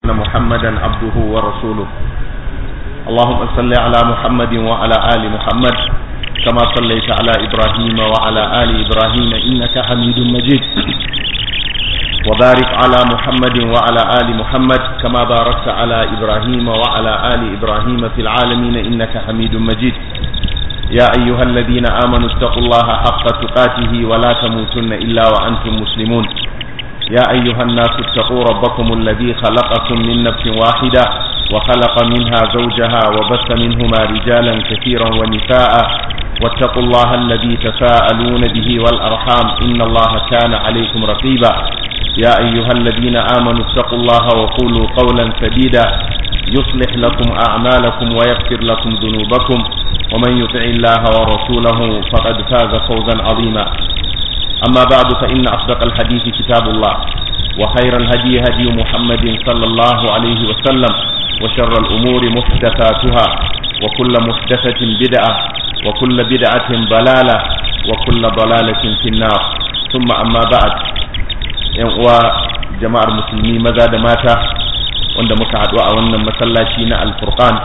أن محمدا عبده ورسوله اللهم صل على محمد وعلى آل محمد كما صليت على إبراهيم وعلى آل إبراهيم إنك حميد مجيد وبارك على محمد وعلى آل محمد كما باركت على إبراهيم وعلى آل إبراهيم في العالمين إنك حميد مجيد يا أيها الذين آمنوا اتقوا الله حق تقاته ولا تموتن إلا وأنتم مسلمون يا أيها الناس اتقوا ربكم الذي خلقكم من نفس واحدة وخلق منها زوجها وبث منهما رجالا كثيرا ونساء واتقوا الله الذي تساءلون به والأرحام إن الله كان عليكم رقيبا يا أيها الذين آمنوا اتقوا الله وقولوا قولا سديدا يصلح لكم أعمالكم ويغفر لكم ذنوبكم ومن يطع الله ورسوله فقد فاز فوزا عظيما أما بعد فإن أصدق الحديث كتاب الله وخير الهدي هدي محمد صلى الله عليه وسلم وشر الأمور محدثاتها وكل محدثة بدعة وكل بدعة ضلالة وكل ضلالة في النار ثم أما بعد و jama'ar musulmi maza da mata wanda muka haɗu a wannan masallaci na alfurqan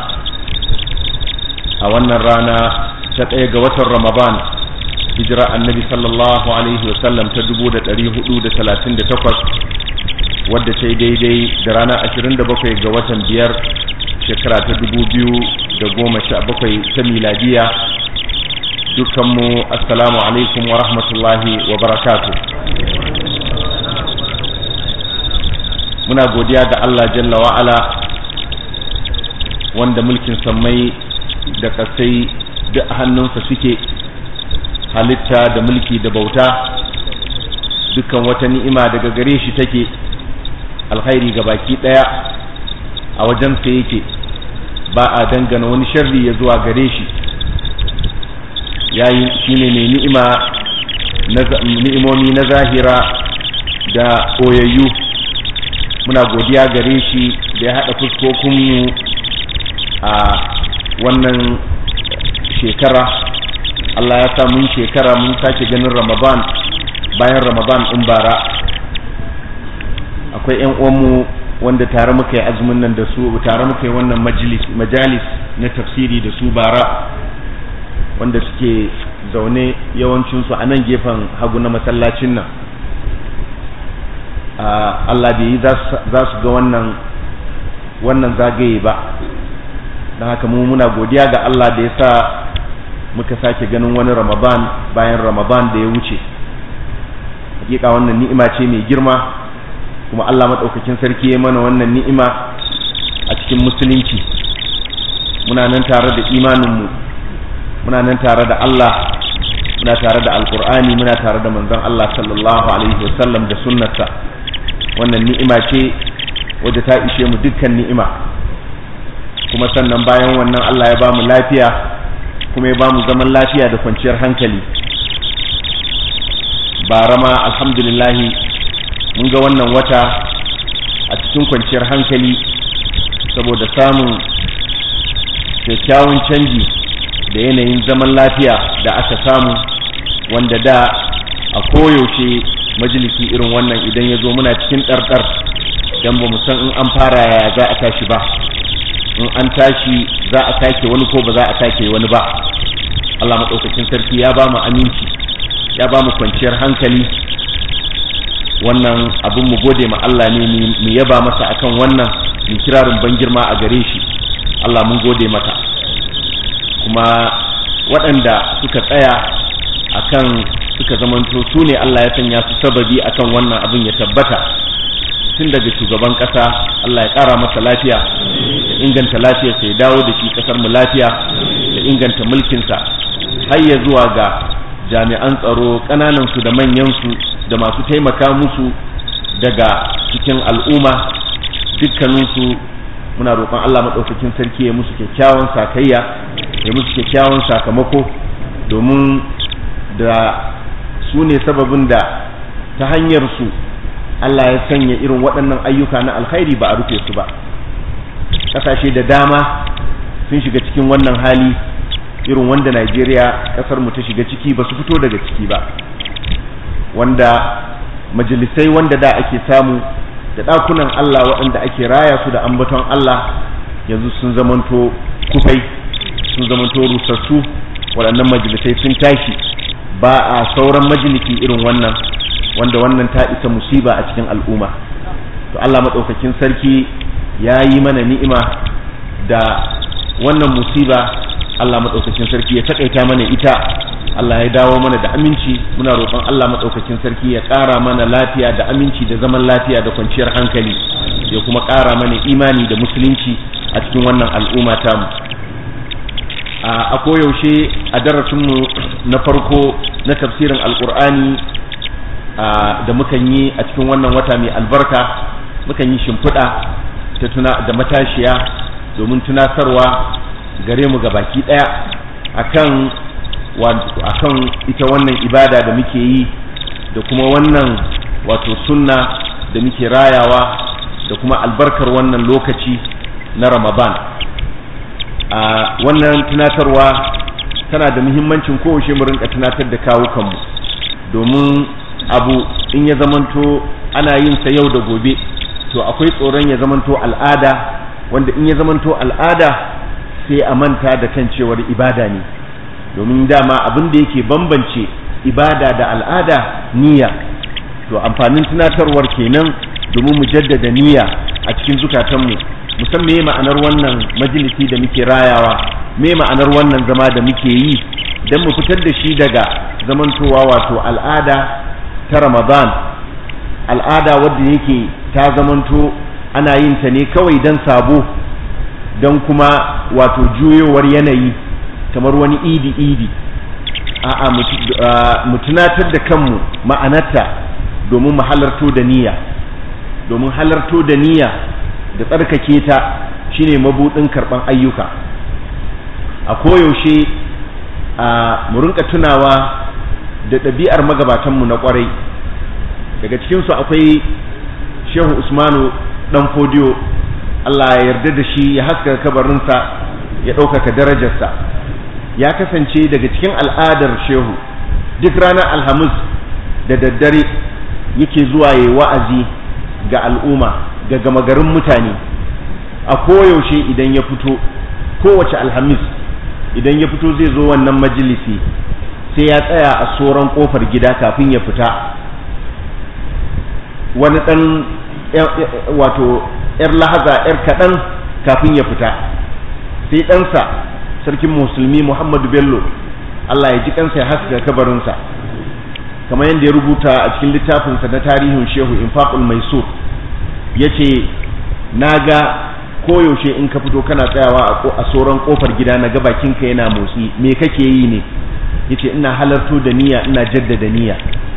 a wannan rana ta ɗaya ga watan ramadan hijira annabi sallallahu alaihi wasallam ta dubu da ɗari hudu da talatin da takwas wadda ta yi daidai da rana ashirin da bakwai ga watan biyar shekara ta dubu biyu da goma sha bakwai ta miladiya dukkanmu assalamu alaikum wa rahmatullahi wa barakatu muna godiya ga Allah jalla wa'ala wanda mulkin sammai da kasai duk hannunsa suke halitta da mulki da bauta dukkan wata ni'ima daga gare shi take alkhairi ga baki daya a wajensa yake ba a dangana wani sharri ya zuwa gare shi yayi shine mai ni'ima ni'imomi na zahira da koyayyu muna godiya gare shi da ya haɗa fuskokinmu a wannan shekara Allah ya sa mun shekara mun sake ganin Ramadan bayan Ramadan ɗin bara akwai ƴan uwanmu wanda tare muka yi azumin nan da su tare muka yi wannan majalis majalis na tafsiri da su bara wanda suke zaune yawancinsu a nan gefen hagu na masallacin nan Allah bai yi za su ga wannan wannan zagaye ba don haka mu muna godiya ga Allah da ya sa muka sake ganin wani ramadan bayan ramadan da ya wuce hakika wannan ni'ima ce mai girma kuma Allah maɗaukakin sarki ya mana wannan ni'ima a cikin musulunci muna nan tare da imaninmu muna nan tare da Allah muna tare da alkur'ani muna tare da manzon Allah sallallahu alaihi wasallam da sunnarsa wannan ni'ima ce wadda ta ishe mu dukkan ni'ima kuma sannan bayan wannan Allah ya ba mu lafiya kuma ya ba mu zaman lafiya da kwanciyar hankali bara ma alhamdulillahi mun ga wannan wata a cikin kwanciyar hankali saboda samun kyakkyawan canji da yanayin zaman lafiya da aka samu wanda da a koyaushe majalisi irin wannan idan ya zo muna cikin ɗarɗar don ba mu san in an fara yaya za a tashi ba in an tashi za a sake wani ko ba za a sake wani ba Allah maɗaukakin sarki ya ba mu aminci ya ba mu kwanciyar hankali wannan abin mu gode ma Allah ne mu yaba masa akan wannan mu kirarin ban girma a gare shi Allah mun gode mata kuma waɗanda suka tsaya akan suka zamanto su ne Allah ya sanya su sababi akan wannan abin ya tabbata tun daga shugaban ƙasa Allah ya ƙara masa lafiya da inganta lafiyarsa ya dawo da shi ƙasar mu lafiya da inganta mulkinsa har ya zuwa ga jami'an tsaro ƙananansu da manyansu da masu taimaka musu daga cikin al'umma dukkaninsu muna roƙon Allah maɗaukakin sarki ya musu kyakkyawan sakayya ya musu kyakkyawan sakamako domin da su ne sababin da ta hanyar su Allah ya sanya irin waɗannan ayyuka na alkhairi ba a rufe su ba ƙasashe da dama sun shiga cikin wannan hali irin wanda Najeriya ƙasar mu ta shiga ciki ba su fito daga ciki ba wanda majalisai wanda da ake samu da ɗakunan Allah waɗanda ake raya su da ambaton Allah yanzu sun zamanto kufai sun zamanto rusassu waɗannan majalisai sun tashi ba a sauran majalisi irin wannan wanda wannan ta isa musiba a cikin al'umma to Allah maɗaukakin sarki ya yi mana ni'ima da wannan musiba Allah maɗaukakin sarki ya taƙaita mana ita Allah ya dawo mana da aminci muna roƙon Allah maɗaukakin sarki ya ƙara mana lafiya da aminci da zaman lafiya da kwanciyar hankali ya kuma ƙara mana imani da musulunci a cikin wannan al'umma tamu a koyaushe a darasinmu na farko na tafsirin alƙur'ani da mukan yi a cikin wannan wata mai albarka mukan yi shimfiɗa ta tuna da matashiya domin tunasarwa gare mu ga baki ɗaya akan akan ita wannan ibada da muke yi da kuma wannan wato sunna da muke rayawa da kuma albarkar wannan lokaci na ramadan a wannan tunatarwa tana da muhimmancin kowace mu rinka tunatar da kawukanmu domin abu in ya zamanto ana yin sa yau da gobe to akwai tsoron ya zamanto al'ada wanda in ya zamanto al'ada sai a manta da kan cewar ibada ne domin dama abin da yake bambance ibada da al'ada niyya to amfanin tunatarwar kenan domin mu jaddada niyya a cikin zukatanmu musan me ma'anar wannan majalisi da muke rayawa me ma'anar wannan zama da muke yi don mu fitar da shi daga zamantowa wato al'ada ta ramadan al'ada wadda yake ta zamanto ana yin ta ne kawai don sabo don kuma wato juyowar yanayi kamar wani idi idi a'a mu tunatar da kanmu ma'anarta domin mu halarto da niyya domin halarto da niyya da tsarkake ta shine mabudin karban ayyuka a koyaushe a mu rinka tunawa da ɗabi'ar magabatanmu na ƙwarai daga cikinsu akwai shehu usmanu ɗan fodiyo allah ya yarda da shi ya haska kabarinsa ya ɗaukaka darajarsa ya kasance daga cikin al'adar shehu duk ranar alhamis da daddare yake zuwa ya wa'azi ga al'umma ga gama garin mutane a koyaushe idan ya fito kowace alhamis idan ya fito zai zo wannan majalisi sai ya tsaya a soron kofar gida kafin ya fita wani ɗan wato 'yar lahaza 'yar kaɗan kafin ya fita sai ɗansa sarkin musulmi muhammadu bello allah ya ji kansa ya haska kabarinsa kamar yadda ya rubuta a cikin littafinsa na tarihin shehu infaqul maisur ya ce na ga koyaushe in ka fito kana tsayawa a soron kofar gida na ga bakinka yana motsi me kake yi ne ya ce ina halarto da niyya ina jaddada niyya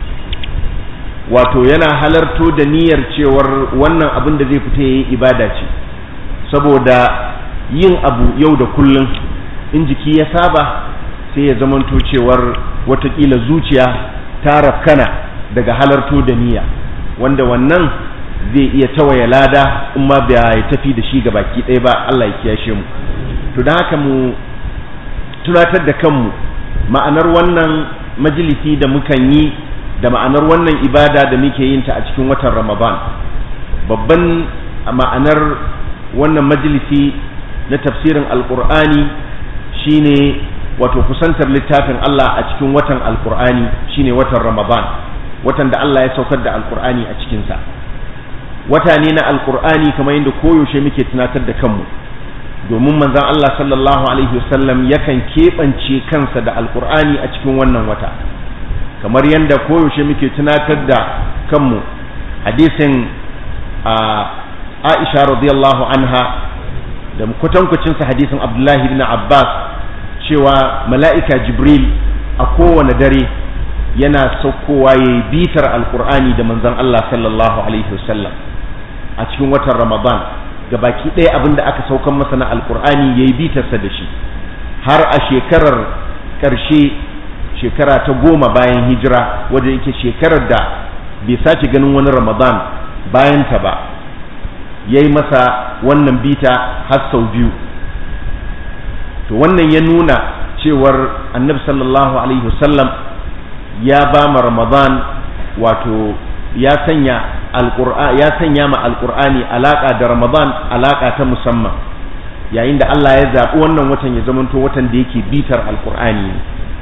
wato yana halarto da niyyar cewar wannan abin da zai fita ya yi ibada ce saboda yin abu yau da kullum in jiki ya saba sai ya zamanto cewar watakila zuciya ta rafkana daga halarto da niyya wanda wannan zai iya tawaye lada in ma ba ya tafi da shi ga baki ɗaya ba Allah ya kiyashe mu to don haka mu tunatar da kanmu ma'anar wannan majalisi da mukan yi da ma'anar wannan ibada da muke yin ta a cikin watan Ramadan babban ma'anar wannan majalisi na tafsirin alkur'ani shine wato kusantar littafin Allah a cikin watan alkur'ani shine watan ramadan watan da Allah ya saukar da alkur'ani a cikinsa wata ne na alkur'ani kamar yadda koyaushe muke tunatar da kanmu domin manzon Allah sallallahu alaihi wasallam yakan keɓance kansa da alkur'ani a cikin wannan wata kamar yadda koyaushe muke tunatar da kanmu hadisin Aisha radiyallahu anha da kwatankwacinsa hadisin Abdullahi ibn Abbas cewa mala'ika Jibril a kowane dare yana saukowa ya yi bitar alkur'ani da manzon Allah sallallahu alaihi wasallam a cikin watan Ramadan ga baki ɗaya abin da aka saukan masa na alkur'ani ya yi bitarsa da shi har a shekarar ƙarshe shekara ta goma bayan hijira wadda yake shekarar da bai sake ganin wani Ramadan bayan ta ba ya yi masa wannan bita har sau biyu to wannan ya nuna cewar annabi sallallahu alaihi wasallam ya ba ma ramadan wato ya sanya alqur'ani ya sanya ma alqur'ani alaka da ramadan alaka ta musamman yayin da Allah ya zaɓi wannan watan ya zamanto watan da yake bitar alqur'ani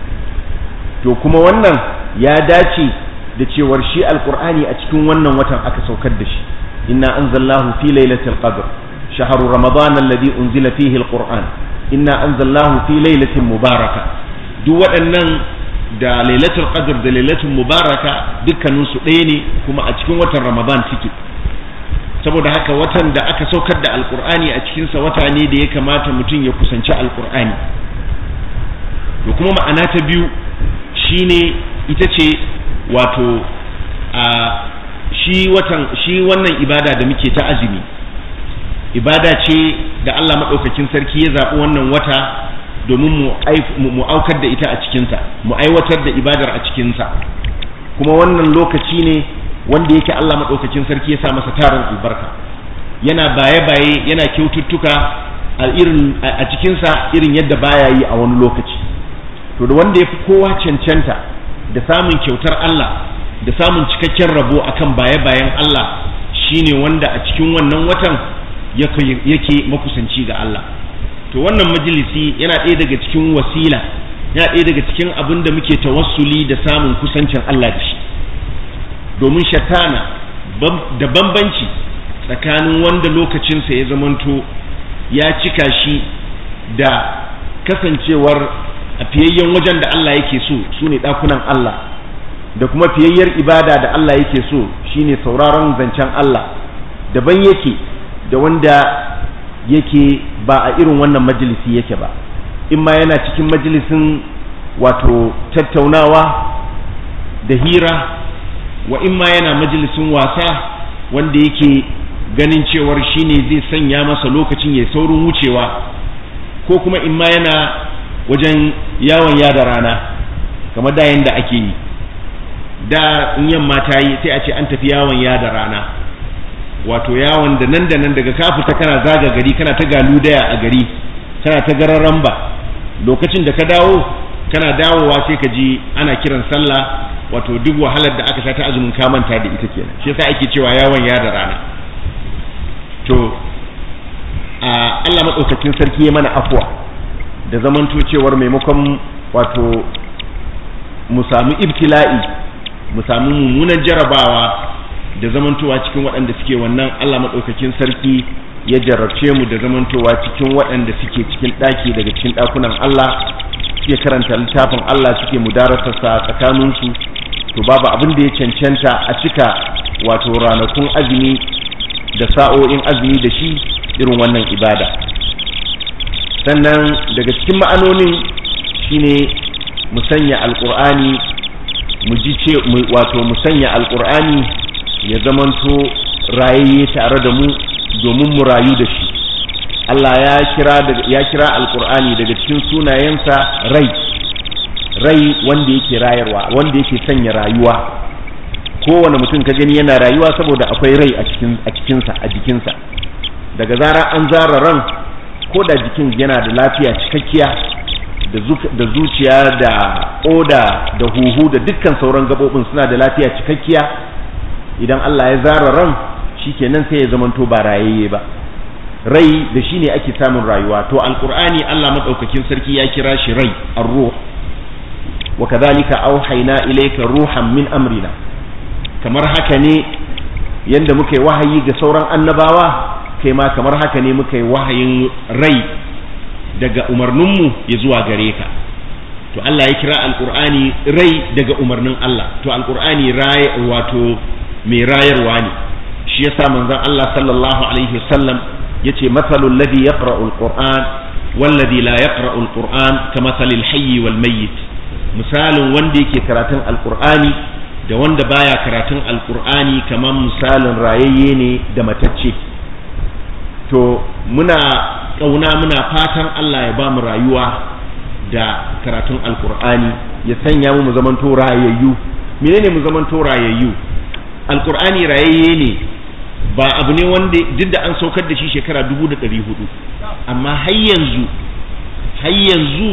to kuma wannan ya dace da cewar shi alqur'ani a cikin wannan watan aka saukar da shi inna anzalnahu fi lailatul qadr shahru ramadan alladhi unzila fihi alqur'an inna anzalnahu fi lailatin mubaraka duk waɗannan da lailatul qadr da lailatul mubaraka dukkanin su ɗaya ne kuma a cikin watan ramadan suke saboda haka watan da aka saukar da alqur'ani a cikin sa wata ne da ya kamata mutum ya kusanci alqur'ani to kuma ma'ana ta biyu shine ita ce wato a shi watan shi wannan ibada da muke ta azumi ibada ce da Allah maɗaukakin sarki ya zaɓi wannan wata domin mu aukar da ita a cikinsa mu aiwatar da ibadar a cikinsa kuma wannan lokaci ne wanda yake Allah maɗaukakin sarki ya sa masa tarin albarka yana baye-baye yana kyaututtuka a irin a cikinsa irin yadda baya yi a wani lokaci to da wanda ya fi kowa cancanta da samun kyautar Allah da samun cikakken rabo akan baye-bayen Allah shine wanda a cikin wannan watan yake makusanci ga Allah to wannan majalisi yana ɗaya daga cikin wasila yana ɗaya daga cikin abin da muke tawassuli da samun kusancin Allah da shi domin shatana da bambanci tsakanin wanda lokacinsa ya zamanto ya cika shi da kasancewar a fiyayyen wajen da Allah yake so su ne ɗakunan Allah da kuma fiyayyar ibada da Allah yake so shine sauraron zancen Allah daban yake da wanda yake ba a irin wannan majalisi yake ba in ma yana cikin majalisin wato tattaunawa da hira wa in ma yana majalisin wasa wanda yake ganin cewar shine zai sanya masa lokacin ya saurin wucewa ko kuma in ma yana wajen yawon yada rana kamar da yanda ake yi da in yamma ta yi sai a ce an tafi yawon yada rana wato yawon da nan da nan daga ka fita kana zaga gari kana ta galudaya a gari kana ta gararan ba lokacin da ka dawo kana dawowa sai ka ji ana kiran sallah wato duk wahalar da aka sha ta azumin ka manta da ita kenan shi yasa ake cewa yawon ya da rana to a Allah madaukakin sarki ya mana afwa da zamanto cewar maimakon wato mu samu ibtila'i mu samu mummunan jarabawa da zamantowa cikin waɗanda suke wannan Allah maɗaukakin sarki ya jarabce mu da zamantowa cikin waɗanda suke cikin ɗaki daga cikin ɗakunan Allah suke karanta littafin Allah suke mudarasarsa tsakaninsu to babu abin da ya cancanta a cika wato ranakun azumi da sa'o'in azumi da shi irin wannan ibada sannan daga cikin ma'anonin shine mu sanya alƙur'ani mu ji ce wato mu sanya alƙur'ani ya zamanto rayayye tare da mu domin mu rayu da shi Allah ya kira ya kira alqur'ani daga cikin sunayensa rai rai wanda yake rayarwa wanda yake sanya rayuwa kowane mutum ka gani yana rayuwa saboda akwai rai a cikin a cikinsa a jikinsa daga zara an zara ran ko da jikin yana da lafiya cikakkiya da zuciya da oda da huhu da dukkan sauran gabobin suna da lafiya cikakkiya idan Allah ya zara ran shikenan sai ya zamanto ba rayayye ba rai da shi ne ake samun rayuwa to alqur'ani Allah madaukakin sarki ya kira shi rai ar-ruh wa kadhalika auhayna ilayka ruhan min amrina kamar haka ne yanda muka yi wahayi ga sauran annabawa kai ma kamar haka ne muka yi wahayin rai daga umarninmu ya zuwa gare ka to Allah ya kira alqur'ani rai daga umarnin Allah to alqur'ani rai wato mai rayarwa ne shi yasa manzon Allah sallallahu alaihi wasallam yace mathalul ladhi yaqra'u alquran walladhi la yaqra'u alquran kamathalil hayy wal mayyit misalin wanda yake karatun alqur'ani da wanda baya karatun alqur'ani kamar misalin rayayye ne da matacce to muna kauna muna fatan Allah ya ba mu rayuwa da karatun alqur'ani ya sanya mu mu zamanto rayayyu menene mu zamanto rayayyu alkur'ani rayayye ne ba abu ne wanda duk da an saukar da shi shekara dubu da ɗari hudu amma har yanzu har yanzu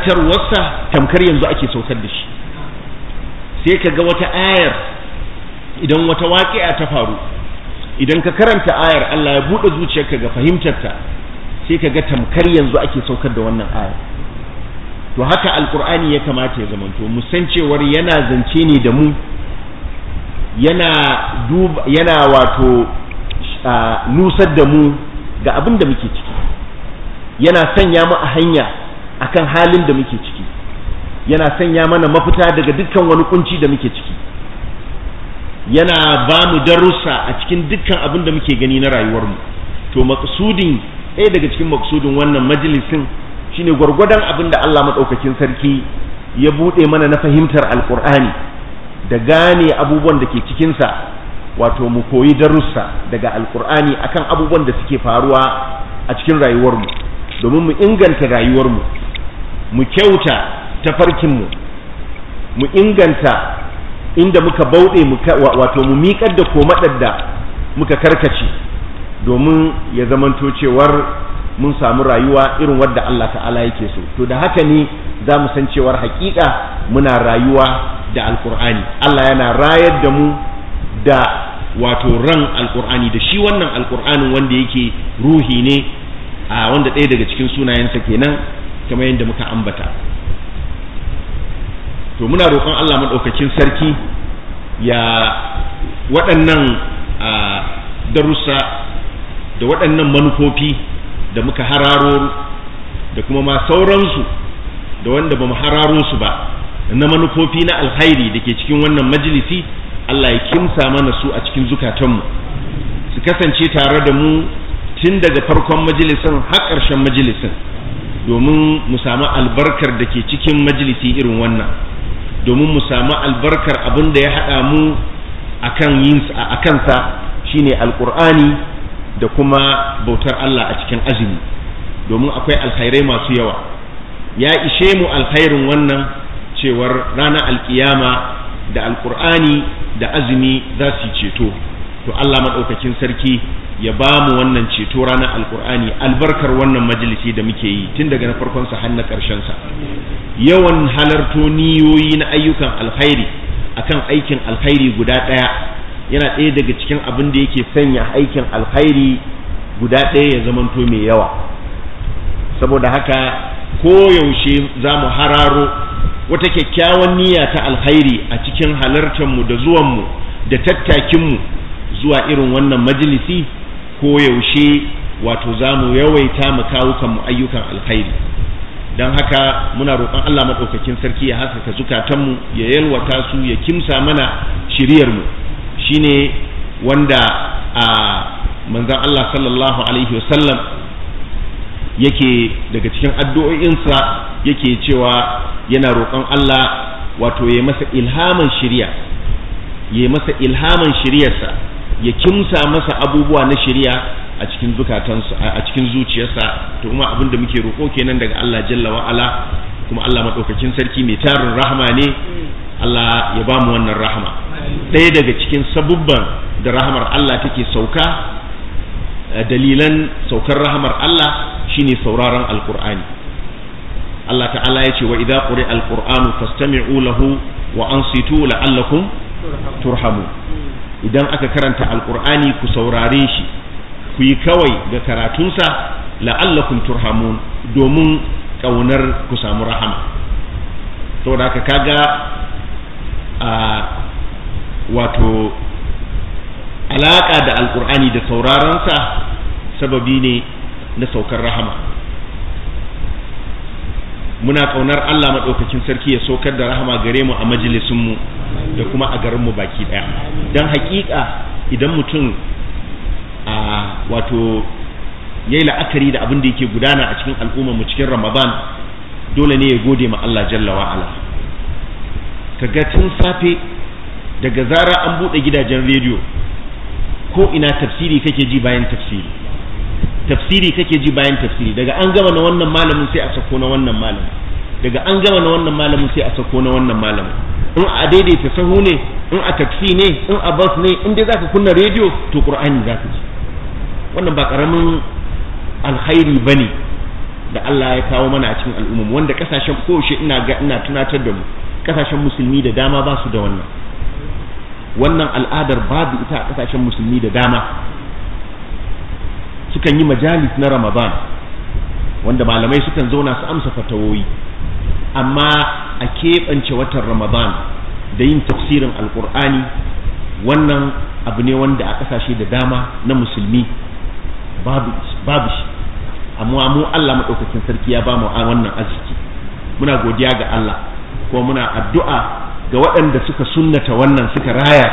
karantarwarsa tamkar yanzu ake saukar da shi sai ka ga wata ayar idan wata waƙi'a ta faru idan ka karanta ayar Allah ya buɗe zuciyarka ga fahimtarta sai ka ga tamkar yanzu ake saukar da wannan ayar to haka alkur'ani ya kamata ya zamanto mu san cewar yana zance ne da mu yana duba yana wato nusar da mu ga abin da muke ciki yana sanya mu a hanya akan halin da muke ciki yana sanya mana mafita daga dukkan wani kunci da muke ciki yana ba mu darussa a cikin dukkan abin da muke gani na rayuwarmu to maksudin ɗaya daga cikin maksudin wannan majalisin shine gwargwadon abin da Allah maɗaukakin sarki ya buɗe mana na fahimtar alƙur'ani da gane abubuwan da ke cikinsa wato mu koyi darussa daga alƙur'ani akan abubuwan da suke faruwa a cikin rayuwarmu domin mu inganta rayuwarmu mu kyauta tafarkinmu mu inganta inda muka bauɗe wato mu miƙar da komaɗar da muka karkace domin ya zamanto cewar mun samu rayuwa irin wadda Allah ta'ala yake so to da haka ne za mu san cewar haƙiƙa muna rayuwa da alƙur'ani Allah yana rayar da mu da wato ran alƙur'ani da shi wannan alƙur'anin wanda yake ruhi ne a wanda ɗaya daga cikin sunayensa kenan kamar yadda muka ambata to muna roƙon Allah maɗaukakin sarki ya waɗannan darussa da waɗannan manufofi da muka hararo da kuma ma sauransu da wanda ba mu hararo su ba na manufofi na alkhairi da ke cikin wannan majalisi Allah ya kimsa mana su a cikin zukatanmu su kasance tare da mu tun daga farkon majalisin har ƙarshen majalisin domin mu samu albarkar da ke cikin majalisi irin wannan domin mu samu albarkar abin da ya haɗa mu a kansa shine alƙur'ani da kuma bautar Allah a cikin azumi domin akwai alkhairai masu yawa ya ishe mu alkhairin wannan cewar ranar alkiyama da alƙur'ani da azumi za su ceto to Allah maɗaukakin sarki ya ba mu wannan ceto ranar alkur'ani albarkar wannan majalisi da muke yi tun daga na farkonsa har na ƙarshensa yawan halarto niyoyi na ayyukan alkhairi akan aikin alkhairi guda ɗaya yana ɗaya daga cikin abin da yake sanya aikin alkhairi guda ɗaya ya zamanto mai yawa saboda haka koyaushe za mu hararo wata kyakkyawan niyya ta alkhairi a cikin halartarmu da zuwanmu da tattakinmu zuwa irin wannan majalisi ko yaushe wato za mu yawaita mu kawukan mu ayyukan alkhairi don haka muna roƙon Allah maɗaukakin sarki ya haskaka zukatanmu ya yalwata su ya kimsa mana shiriyarmu shine wanda a manzon Allah sallallahu alaihi wasallam yake daga cikin addu'o'insa yake cewa yana roƙon Allah wato ya masa ilhaman shiriya ya masa ilhaman shiriyarsa ya kimsa masa abubuwa na shari'a a cikin zukatansu a cikin zuciyarsa to kuma abin da muke roƙo kenan daga Allah jalla wa ala kuma Allah madaukakin sarki mai tarin rahama ne Allah ya ba mu wannan rahama ɗaya daga cikin sabubban da rahamar Allah take sauka dalilan saukar rahamar Allah shine sauraron alqur'ani Allah ta'ala ya ce wa idza quri'a alqur'anu fastami'u lahu wa ansitu la'allakum turhamun idan aka karanta alkur'ani ku saurare shi ku yi kawai ga karatunsa la'allakum turhamun domin ƙaunar ku samu rahama saboda haka kaga a wato alaƙa da alkur'ani da sauraronsa sababi ne na saukar rahama muna ƙaunar Allah maɗaukakin sarki ya saukar da rahama gare mu a majalisunmu da kuma a garinmu baki ɗaya don haƙiƙa idan mutum a wato ya yi la'akari da abin da yake gudana a cikin al'ummarmu cikin ramadan dole ne ya gode ma Allah jalla wa'ala ka ga tun safe daga zara an buɗe gidajen rediyo ko ina tafsiri kake ji bayan tafsiri tafsiri kake ji bayan tafsiri daga an gama na wannan malamin sai a sako na wannan malamin daga an gama na wannan malamin sai a sako na wannan malamin in a daidaita sahu ne in a taksi ne in a bus ne in dai zaka kunna rediyo to qur'ani zaka ji wannan ba karamin alkhairi bane da Allah ya kawo mana a cikin al'umma wanda kasashen kowace ina ga ina tunatar da mu kasashen musulmi da dama ba su da wannan wannan al'adar babu ita a kasashen musulmi da dama sukan yi majalis na ramadan wanda malamai sukan zauna su amsa fatawoyi amma a keɓance watan ramadan da yin tafsirin alkur'ani wannan abu ne wanda a ƙasashe da dama na musulmi babu shi amma mu Allah maɗaukakin sarki ya ba mu wannan arziki muna godiya ga Allah ko muna addu'a ga waɗanda suka sunnata wannan suka raya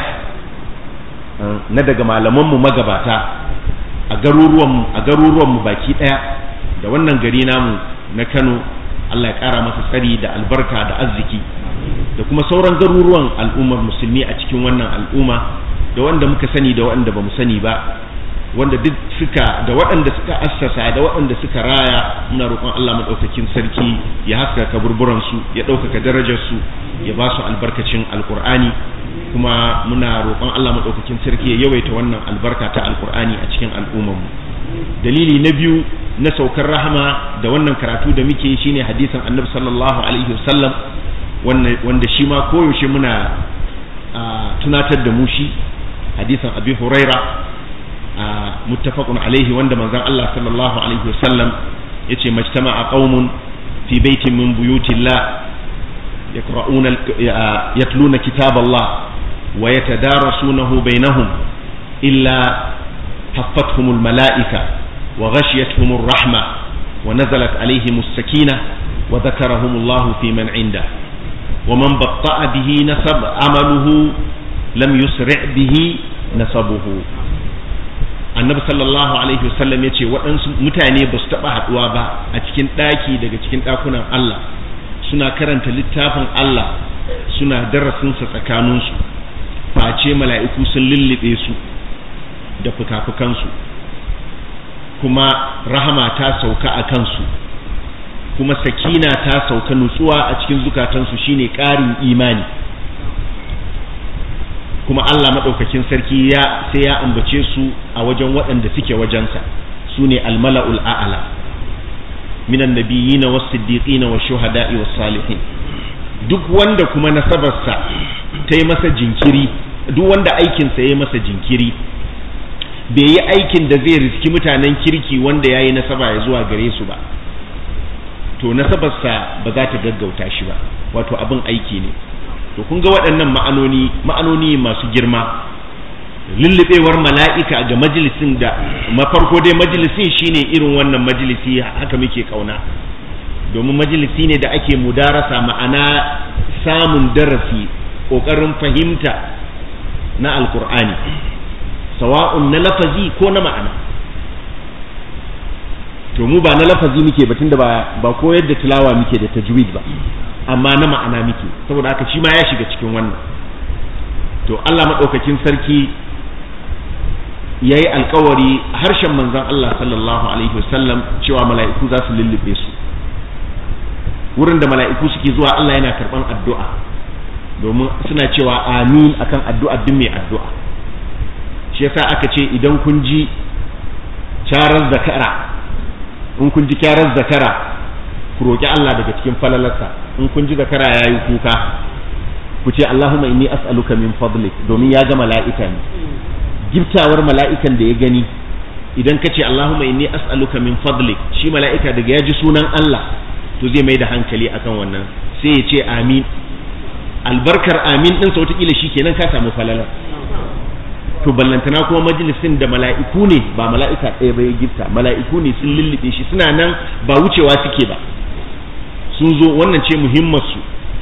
na daga malamanmu magabata a garuruwanmu a garuruwanmu baki ɗaya da wannan gari namu na Kano Allah ya ƙara masa tsari da albarka da arziki da kuma sauran garuruwan al'ummar musulmi a cikin wannan al'umma da wanda muka sani da waɗanda ba mu sani ba wanda duk suka da waɗanda suka assasa da waɗanda suka raya muna roƙon Allah maɗaukakin sarki ya haskaka kaburburan su ya ɗaukaka darajar su ya ba su albarkacin alƙur'ani kuma muna roƙon Allah maɗaukakin sarki ya yawaita wannan albarka ta alƙur'ani a cikin al'ummar mu dalili na biyu na saukar rahama da wannan karatu da muke shine hadisin annabi sallallahu alaihi wasallam wanda shi ma koyaushe muna tunatar da mu shi hadisin abi huraira muttafaqun alaihi wanda manzon Allah sallallahu alaihi wasallam yace majtama'a qaumun fi baitin min buyutillah yaqra'una yatluna kitaballah wa yatadarasunahu bainahum illa حفتهم الملائكة وغشيتهم الرحمة ونزلت عليهم السكينة وذكرهم الله في من عنده ومن بطأ به نسب عمله لم يسرع به نسبه annabi sallallahu alaihi wasallam ya ce waɗansu mutane ba su taɓa haɗuwa ba a cikin ɗaki daga cikin ɗakunan Allah suna karanta littafin Allah suna darasinsa tsakaninsu face mala'iku sun lullube su da fuka-fukansu kuma rahama ta sauka a kansu kuma sakina ta sauka nutsuwa a cikin zukatansu shine ƙarin imani kuma Allah maɗaukakin sarki ya sai ya ambace su a wajen waɗanda suke wajensa su ne almala'ul a'ala minan nabiyina was siddiqina was shuhada'i was salihin duk wanda kuma nasabarsa ta yi masa jinkiri duk wanda aikinsa ya yi masa jinkiri bai yi aikin da zai riski mutanen kirki wanda ya yi nasaba ya zuwa gare su ba to nasabarsa ba za ta gaggauta shi ba wato abin aiki ne to kun ga waɗannan ma'anoni ma'anoni masu girma lullubewar mala'ika ga majalisin da mafarko dai majalisin shine irin wannan majalisi haka muke kauna domin majalisi ne da ake mudarasa ma'ana samun darasi ƙoƙarin fahimta na alkur'ani sawa'un na lafazi ko na ma'ana to mu ba na lafazi muke ba tunda ba ba koyar da tilawa muke da tajwid ba amma na ma'ana muke saboda haka shi ma ya shiga cikin wannan to Allah madaukakin sarki yayi alkawari harshen manzon Allah sallallahu alaihi wasallam cewa mala'iku za su lullube su wurin da mala'iku suke zuwa Allah yana karban addu'a domin suna cewa amin akan addu'a duk mai addu'a shi yasa aka ce idan kun ji charar zakara in kun ji kyarar zakara ku roƙi Allah daga cikin falalarsa in kun ji zakara yayi kuka ku ce Allahumma inni as'aluka min fadlik domin ya ga mala'ika ne giftawar mala'ikan da ya gani idan ka ce Allahumma inni as'aluka min fadlik shi mala'ika daga ya ji sunan Allah to zai mai da hankali akan wannan sai ya ce amin albarkar amin din sa wataƙila shi kenan ka samu falalar to ballantana kuma majalisin da mala'iku ne ba mala'ika ɗaya ba ya gifta mala'iku ne sun lullube shi suna nan ba wucewa suke ba sun zo wannan ce muhimmarsu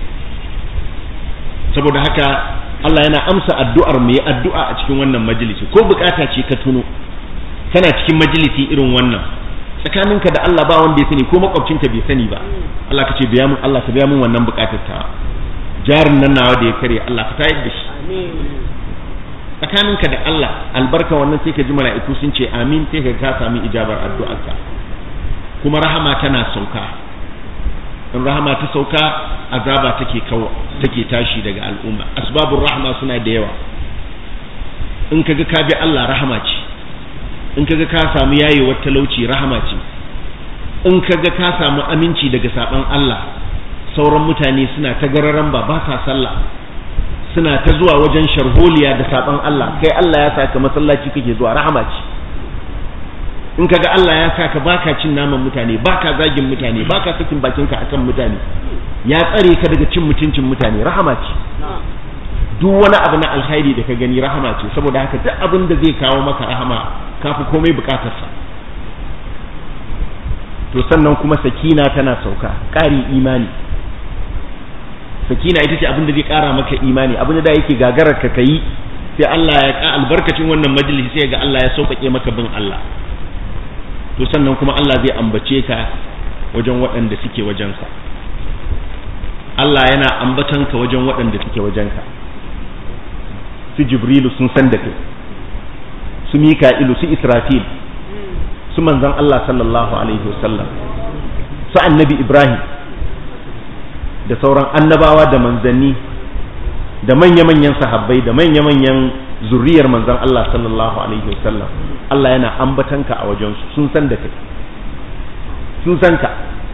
saboda haka Allah yana amsa addu'ar mu yi addu'a a cikin wannan majalisi ko bukata ce ka tuno kana cikin majalisi irin wannan tsakaninka da Allah ba wanda ya sani ko makwabcinka bai sani ba Allah ka ce biya mun Allah ka biya mun wannan bukatar ta jarin nan nawa da ya kare Allah ka tayar da shi tsakaninka da Allah albarka wannan sai ka ji mala'iku sun ce amin sai ka ka sami ijabar addu'arka kuma rahama tana sauka in rahama ta sauka azaba take kawo take tashi daga al'umma asbabur rahma suna da yawa in kaga ka bi Allah rahama ce in kaga ka samu yayewar talauci rahama ce in kaga ka samu aminci daga saban Allah sauran mutane suna ta gararan ba ba sa sallah suna ta zuwa wajen sharholiya da saban Allah kai Allah ya saka masallaci kake zuwa rahama ce in kaga Allah ya saka baka cin naman mutane baka zagin mutane baka sakin bakinka akan mutane ya tsare ka daga cin mutuncin mutane rahama ce duk wani abu na alkhairi da ka gani rahama ce saboda haka duk abin da zai kawo maka rahama kafi komai bukatarsa to sannan kuma sakina tana sauka ƙari imani sakina ita ce abin da zai ƙara maka imani abin da yake gagarar ka kayi sai Allah ya ka albarkacin wannan majalisi sai ga Allah ya sauƙaƙe maka bin Allah to sannan kuma Allah zai ambace ka wajen waɗanda suke wajensa Allah yana ambatan ka wajen waɗanda suke wajenka su Jibrilu sun san da kai su Mika'ilu su Israfil su manzon Allah sallallahu alaihi wasallam su annabi Ibrahim da sauran annabawa da manzanni da manya-manyan sahabbai da manya-manyan zuriyar manzon Allah sallallahu alaihi wasallam Allah yana ambatanka a wajensu sun san da kai sun san ka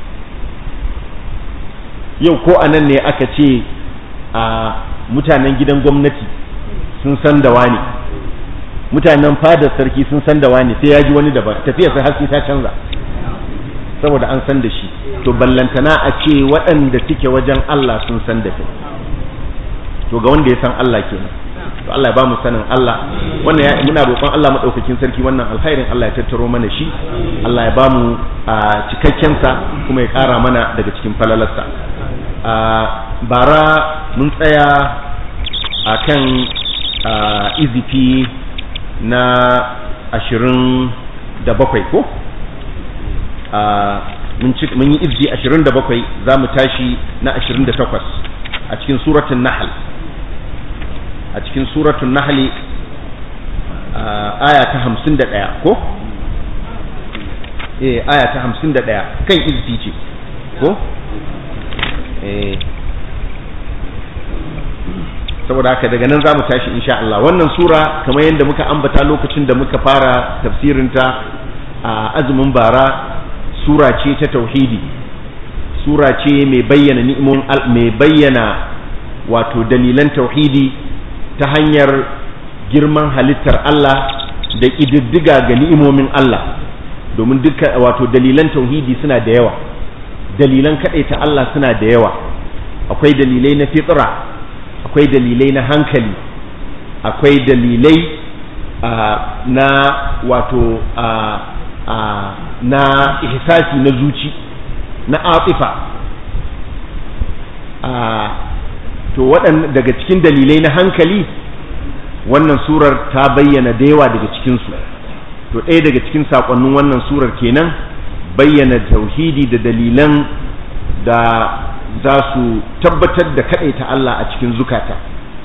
yau ko a nan ne aka ce a mutanen gidan gwamnati sun san da wani mutanen fadar sarki sun san da wani sai ya ji wani daban tafiya sai haske ta canza saboda an san da shi to ballantana a ce waɗanda suke wajen Allah sun san da kai to ga wanda ya san Allah kenan to Allah ya ba mu sanin Allah wannan ya muna roƙon Allah madaukakin sarki wannan alkhairin Allah ya tattaro mana shi Allah ya ba mu cikakken sa kuma ya ƙara mana daga cikin falalarsa bara mun tsaya akan izifi na ashirin da bakwai ko mun yi izji ashirin da bakwai za mu tashi na ashirin da takwas a cikin suratun nahal a cikin suratun nahali aya ta hamsin da ɗaya ko? eh aya ta hamsin da ɗaya kan izji ce ko? eh saboda haka daga nan za mu tashi insha Allah wannan sura kamar yadda muka ambata lokacin da muka fara tafsirinta a azumin bara sura ce ta tauhidi sura ce mai bayyana ni'imomin mai bayyana wato dalilan tauhidi ta hanyar girman halittar Allah da ƙididdiga ga ni'imomin Allah domin duka wato dalilan tauhidi suna da yawa dalilan kaɗaita Allah suna da yawa akwai dalilai na fitra akwai dalilai na hankali akwai dalilai na wato na ihsasi na zuci na atifa to waɗanda daga cikin dalilai na hankali wannan surar ta bayyana da yawa daga cikinsu to ɗaya daga cikin saƙonnin wannan surar kenan bayyana tauhidi da dalilan da za su tabbatar da kaɗaita Allah a cikin zukata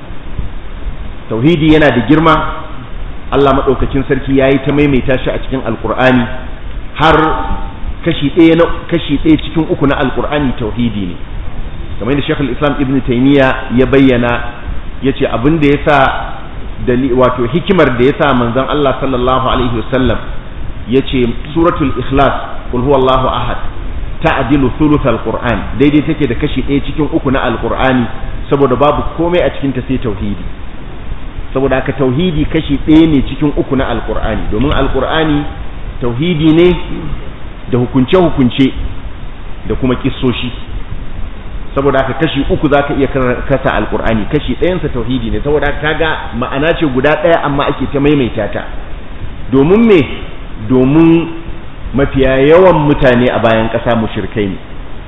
tauhidi yana da girma Allah maɗaukakin sarki ya yi ta maimaita shi a cikin alkur'ani har kashi ɗaya kashi ɗaya cikin uku na alkur'ani tauhidi ne kamar yadda shekul islam ibn taimiyya ya bayyana ya ce abin da ya sa wato hikimar da ya sa manzon Allah sallallahu alaihi wasallam ya ce suratul ikhlas qul huwallahu ahad ta'dilu thuluth alquran daidai take da kashi ɗaya cikin uku na alqur'ani saboda babu komai a cikin ta sai tauhidi saboda haka tauhidi kashi ɗaya ne cikin uku na alqur'ani domin alqur'ani tauhidi ne da hukunce hukunce da kuma kissoshi saboda haka kashi uku zaka iya kasa alqur'ani kashi ɗayansa tauhidi ne saboda haka kaga ma'ana ce guda ɗaya amma ake ta maimaita ta domin me domin mafiya yawan mutane a bayan ƙasa mushrikai ne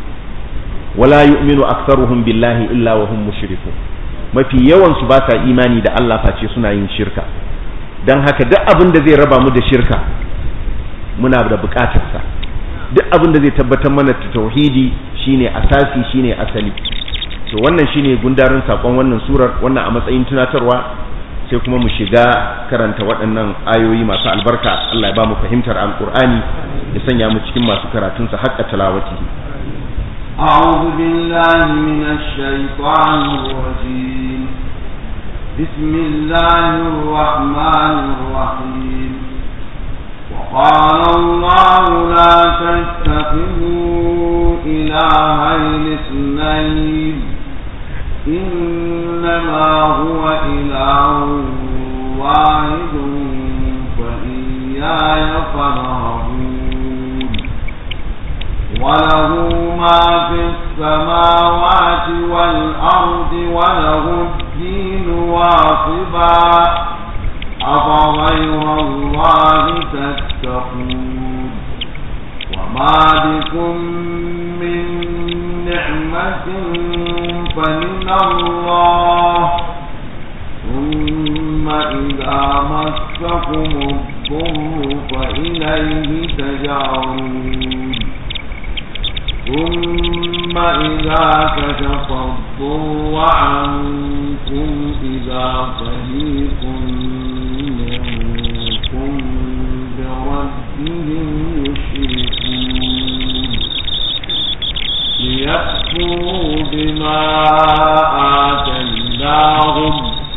wala yu'minu aktharuhum billahi illa wa hum mushrikun mafi yawan su ba sa imani da Allah face suna yin shirka dan haka duk abin da zai raba mu da shirka muna da buƙatar sa duk abin da zai tabbatar mana da tauhidi shine asasi shine asali to wannan shine gundarin sakon wannan surar wannan a matsayin tunatarwa sai kuma mu shiga karanta waɗannan ayoyi masu albarka Allah ya ba mu fahimtar alkur'ani ya sanya mu cikin masu karatunsa haƙƙa talawatihi أعوذ بالله من الشيطان الرجيم بسم الله الرحمن الرحيم وقال الله لا تتخذوا إلهين اثنين إنما إنما هو إله واحد فإياي فارهبون وله ما في السماوات والأرض وله الدين واصبا أفغير الله تتقون وما بكم من نعمة فمن الله ثم إذا مسكم الضر فإليه تجعون ثم إذا كشف الضر عنكم إذا فريق منكم بربهم يشركون ليكفروا بما آتيناهم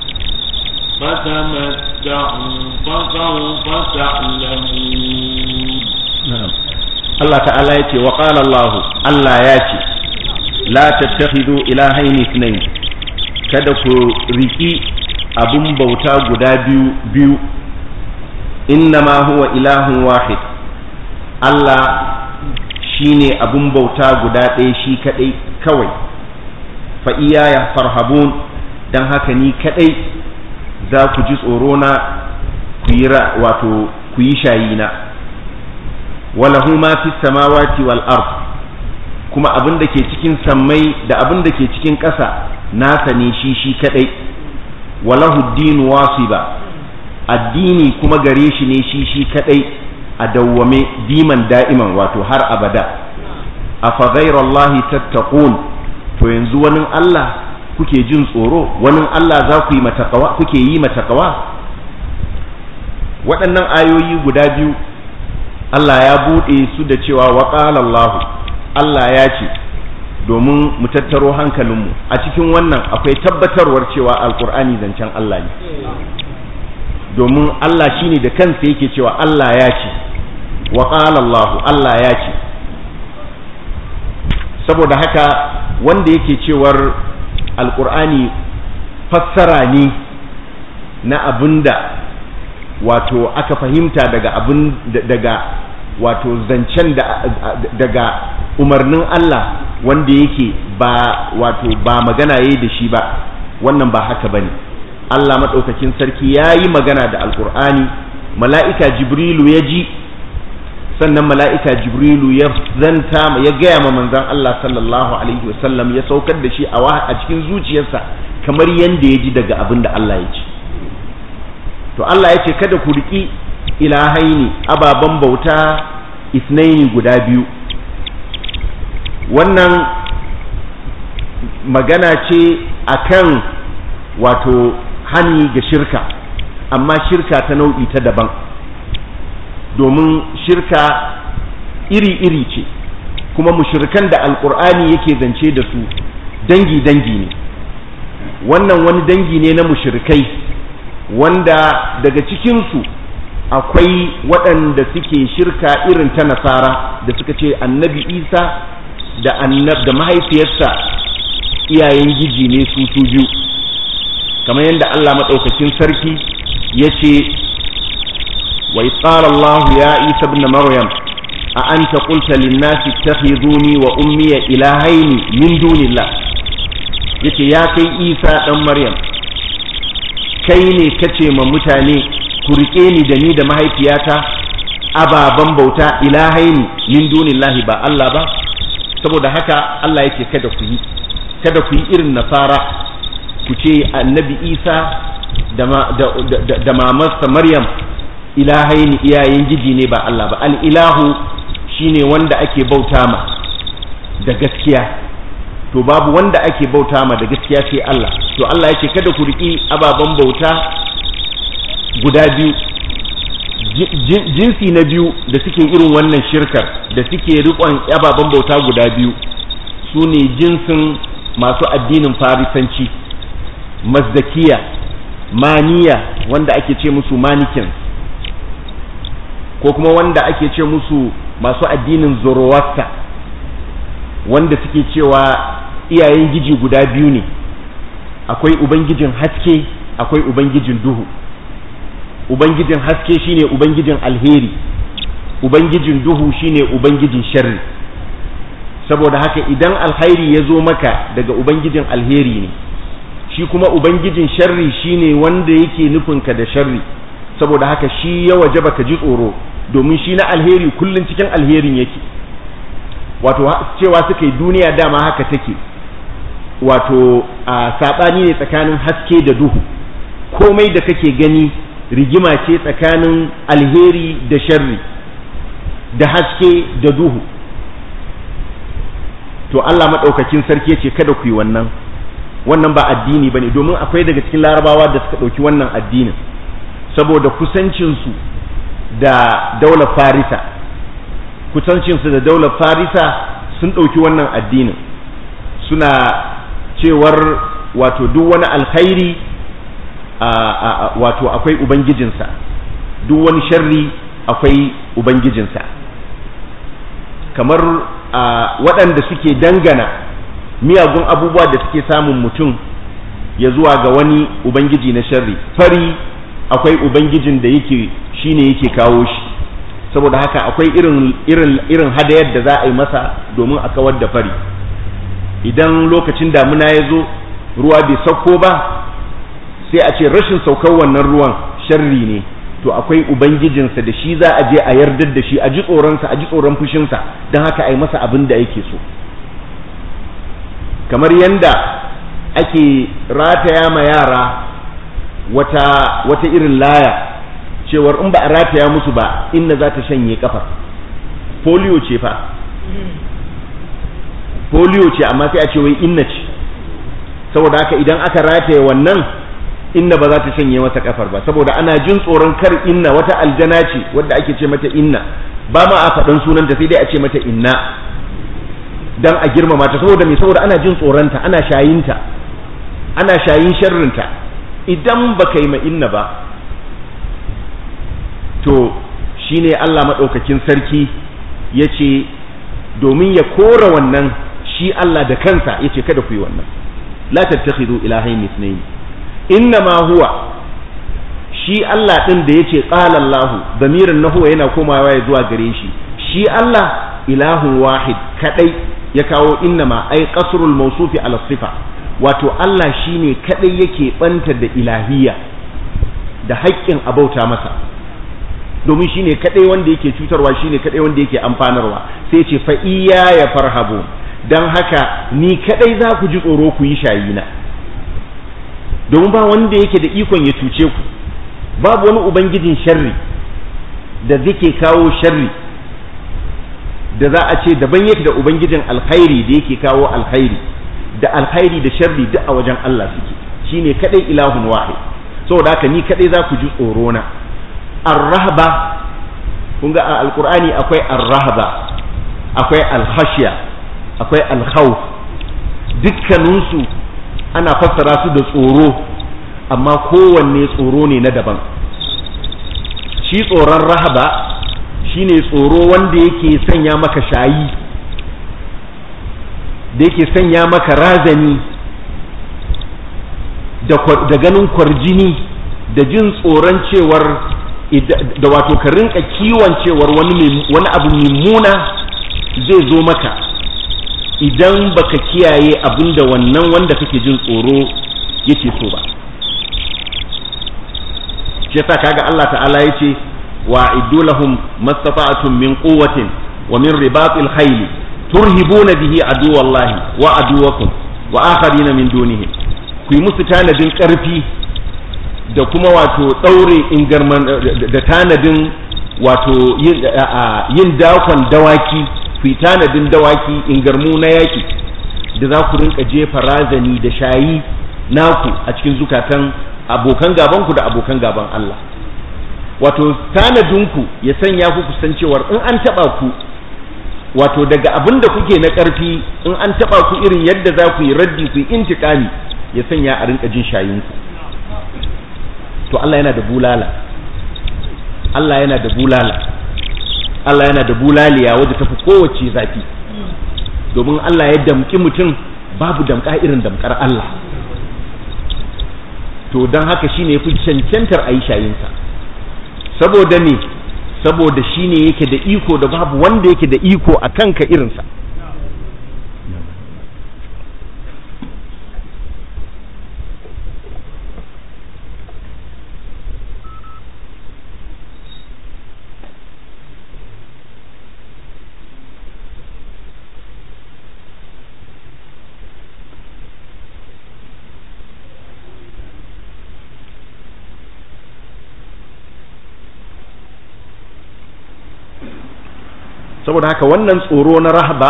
فتمتعوا فسوف تعلمون نعم Allah ta'ala ya ce wa ƙala Allah Allah ya ce la tattakhidu ilahaini ithnain kada ku riki abun bauta guda biyu biyu innama huwa ilahun wahid Allah shine abun bauta guda ɗaya shi kadai kawai fa iyaya farhabun dan haka ni kadai za ku ji tsoro na ku yi wato ku yi shayina walahu ma fi samawati wal ard kuma abin da ke cikin sammai da abin da ke cikin ƙasa nasa ne shi shi kadai walahu dinu wasiba addini kuma gare shi ne shi shi kadai a dawwame diman da'iman wato har abada afa ghairallahi tattaqun to yanzu wani Allah kuke jin tsoro wani Allah za ku yi matakawa kuke yi matakawa waɗannan ayoyi guda biyu Allah ya buɗe su da cewa wa Allah Allah ya ce domin mu tattaro hankalinmu a cikin wannan akwai tabbatarwar cewa alkur'ani zancen Allah ne domin Allah shine da kansa yake cewa Allah ya ce wa Allah Allah ya ce saboda haka wanda yake cewar alkur'ani fassara ne na abinda wato aka fahimta daga abin daga wato zancen da daga umarnin Allah wanda yake ba wato ba magana yayi da shi ba wannan ba haka bane Allah madaukakin sarki yayi magana da alkur'ani mala'ika jibrilu ya ji sannan mala'ika jibrilu ya zanta ya gaya ma manzon Allah sallallahu alaihi wasallam ya saukar da shi a cikin zuciyarsa kamar yanda ya ji daga abin da Allah ya ce to Allah ya ce kada ku riƙi ilahaini ababen bauta isnaini guda biyu wannan magana ce akan wato hani ga shirka amma shirka ta nau'i ta daban domin shirka iri-iri ce kuma mushirkan da alkur'ani yake zance da su dangi-dangi ne wannan wani dangi ne na mushirkai wanda daga cikinsu akwai waɗanda suke shirka irin ta nasara da suka ce annabi isa da annab da mahaifiyarsa iyayen giji ne su su biyu kamar yadda allah maɗaukakin sarki ya ce wa qala allah ya isa ibn maryam a anta qulta lin-nasi ittakhiduni wa ummiya ilahaini min dunillah yace ya kai isa dan maryam kai ne kace ma mutane ku rike ni da ni da mahaifiyata ababan bauta ilahaini min dunillahi ba Allah ba saboda haka Allah yake kada ku yi kada ku yi irin nasara ku ce annabi Isa da da mamarsa Maryam ilahaini iyayen giji ne ba Allah ba al-ilahu shine wanda ake bauta ma da gaskiya to babu wanda ake bauta ma da gaskiya sai Allah to Allah yake kada ku riki ababen bauta guda biyu jinsi na biyu da suke irin wannan shirkar da suke rikon ababen bauta guda biyu su ne jinsin masu addinin farisanci mazdakiya maniya wanda ake ce musu manikin ko kuma wanda ake ce musu masu addinin zoroaster wanda suke cewa iyayen giji guda biyu ne akwai ubangijin haske akwai ubangijin duhu ubangijin haske shine ubangijin alheri ubangijin duhu shine ubangijin sharri saboda haka idan alkhairi ya zo maka daga ubangijin alheri ne shi kuma ubangijin sharri shine wanda yake nufinka da sharri saboda haka shi ya waje baka ji tsoro domin shi na alheri kullum cikin alherin yake wato cewa suka yi duniya dama haka take wato a saɓani ne tsakanin haske da duhu komai da kake gani rigima ce tsakanin alheri da sharri da haske da duhu to Allah maɗaukakin sarki ce kada ku yi wannan wannan ba addini ba ne domin akwai daga cikin larabawa da suka ɗauki wannan addinin saboda kusancinsu da daular farisa kusancinsu da daular farisa sun ɗauki wannan addinin suna cewar wato duk wani alkhairi wato akwai ubangijinsa duk wani sharri akwai ubangijinsa kamar waɗanda suke dangana miyagun abubuwa da suke samun mutum ya zuwa ga wani ubangiji na sharri fari akwai ubangijin da yake shine yake kawo shi saboda haka akwai irin irin irin hadayar da za a yi masa domin a kawar da fari idan lokacin damuna ya zo ruwa bai sauko ba sai a ce rashin saukar wannan ruwan sharri ne to akwai ubangijinsa da shi za a je a yardar da shi a ji tsoronsa a ji tsoron fushinsa don haka a yi masa abin da yake so kamar yanda ake rataya ma yara wata wata irin laya cewar in ba a rataya musu ba inna za ta shanye kafa polio ce fa polio ce amma sai a ce wai inna ce saboda haka idan aka rataye wannan inna ba za ta shanye mata kafar ba saboda ana jin tsoron kar inna wata aljana ce wadda ake ce mata inna ba ma a faɗan sunanta sai dai a ce mata inna dan a girmama ta saboda me saboda ana jin tsoronta ana shayinta ana shayin sharrinta idan baka yi ma inna ba to shine Allah maɗaukakin sarki ya ce domin ya kora wannan shi Allah da kansa ya ce kada ku yi wannan la tattakhidu ilahayn ithnayn innama huwa shi Allah din da yace qala Allah damirin na huwa yana komawa ya zuwa gare shi shi Allah ilahun wahid kadai ya kawo innama ai qasrul mawsufi ala sifa wato Allah shine kadai yake banta da ilahiyya da haƙƙin abauta masa domin shine kadai wanda yake cutarwa shine kadai wanda yake amfanarwa sai ce fa iya ya farhabu dan haka ni kadai za ku ji tsoro ku yi shayina domin ba wanda yake da ikon ya cuce ku babu wani ubangijin sharri da zake kawo sharri da za a ce daban yake da ubangijin alkhairi da yake kawo alkhairi da alkhairi da sharri duk a wajen Allah suke shine kadai ilahun wahid saboda haka ni kadai za ku ji tsoro na ar-rahba kun ga a alqur'ani akwai ar-rahba akwai al-khashya akwai al-khawf dukkaninsu ana fassara su da tsoro amma kowanne tsoro ne na daban shi tsoron rahaba shine tsoro wanda yake sanya maka shayi da yake sanya maka razani da ganin kwarjini da jin tsoron cewar da wato ka rinka kiwon cewar wani abu mummuna zai zo maka idan baka kiyaye abin da wannan wanda kake jin tsoro yake so ba shi yasa kaga Allah ta'ala yace wa iddu lahum mastata'tum min quwwatin wa min ribatil khayl turhibuna bihi aduwallahi wa aduwakum wa akharina min dunihim ku yi musu tanadin karfi da kuma wato daure ingarman da tanadin wato yin dakon dawaki ku yi tanadin dawaki ingarmu na yaƙi da za ku rinka jefa razani da shayi naku a cikin zukatan abokan gabanku da abokan gaban Allah wato tanadinku ya sanya ku kusancewar in an taɓa ku wato daga abin da kuke na ƙarfi in an taɓa ku irin yadda za ku yi raddi ku yi intikami ya sanya a rinka jin shayinku to Allah yana da bulala Allah yana da bulala Allah yana da bulaliya wadda tafi kowace zafi domin Allah ya damki mutum babu damka irin damkar Allah to don haka shine yafi cancantar a yi shayinsa saboda me saboda shine yake da iko da babu wanda yake da iko a kanka irinsa saboda haka wannan tsoro na rahaba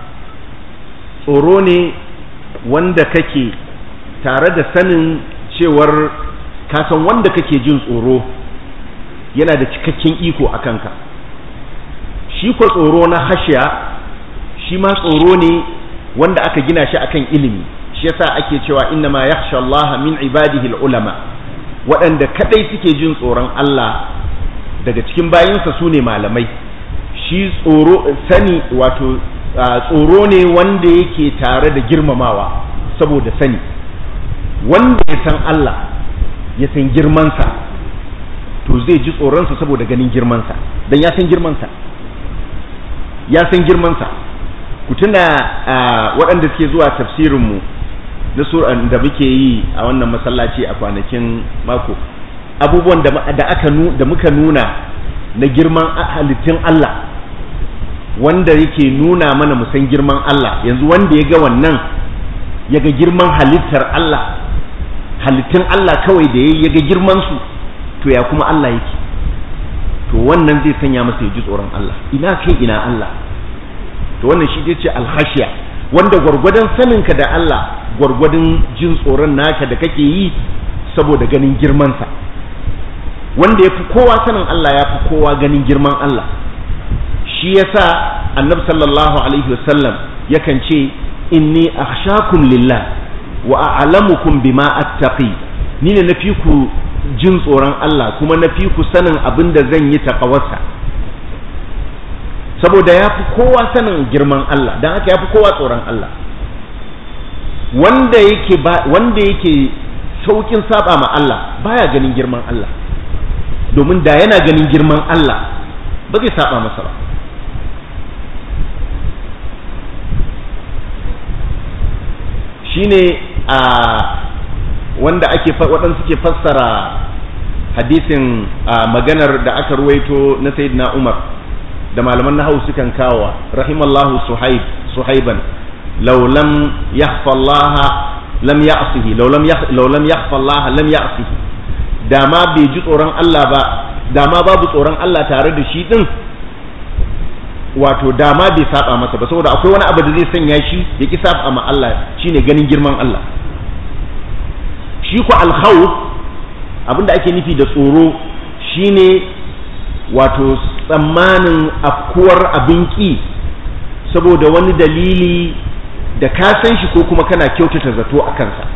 tsoro ne wanda kake tare da sanin cewar kasan wanda kake jin tsoro yana da cikakken iko a kanka shi ko tsoro na hashiya shi ma tsoro ne wanda aka gina shi akan ilimi shi yasa ake cewa inna ma yakhsha Allah min ibadihi ulama waɗanda kadai suke jin tsoron Allah daga cikin bayinsa su ne malamai shi tsoro sani wato tsoro ne wanda yake tare da girmamawa saboda sani wanda ya san Allah ya san girmansa to zai ji tsoronsa saboda ganin girmansa don ya san girmansa ya san girmansa ku tuna waɗanda suke zuwa tafsirinmu na suran da muke yi a wannan masallaci a kwanakin mako abubuwan da aka da muka nuna na girman halittun Allah wanda yake nuna mana musan girman Allah yanzu wanda ya ga wannan ya ga girman halittar Allah halittun Allah kawai da ya ga girman su to ya kuma Allah yake to wannan zai sanya masa ya ji tsoron Allah ina kai ina Allah to wannan shi ce alhashiya wanda gwargwadon saninka da Allah gwargwadon jin tsoron naka da kake yi saboda ganin girmansa wanda ya fi kowa sanin Allah ya fi kowa ganin girman Allah shi yasa annabi sallallahu alaihi wasallam yakan ce inni akhshakum lillah wa a'lamukum bima attaqi ni ne nafi ku jin tsoron Allah kuma nafi ku sanin abin da zan yi taqawarsa saboda ya fi kowa sanin girman Allah dan haka ya fi kowa tsoron Allah wanda yake wanda yake saukin saba ma Allah baya ganin girman Allah domin da yana ganin girman Allah ba zai saba masa ba shine a wanda ake waɗansu suke fassara hadisin maganar da aka ruwaito na sayyidina Umar da malaman nahawu sukan kawo rahimallahu suhaib suhaiban law lam yakhfa Allah lam ya'sihi law lam law lam yakhfa Allah lam ya'sihi da ma bai ji tsoron Allah ba da ma babu tsoron Allah tare da shi din wato dama bai saba masa ba saboda akwai wani abu da zai sanya shi ya ki saba ma Allah shine ganin girman Allah shi ku alkhawf abinda ake nufi da tsoro shine wato tsammanin afkuwar abin ki saboda wani dalili da ka san shi ko kuma kana kyautata zato a kansa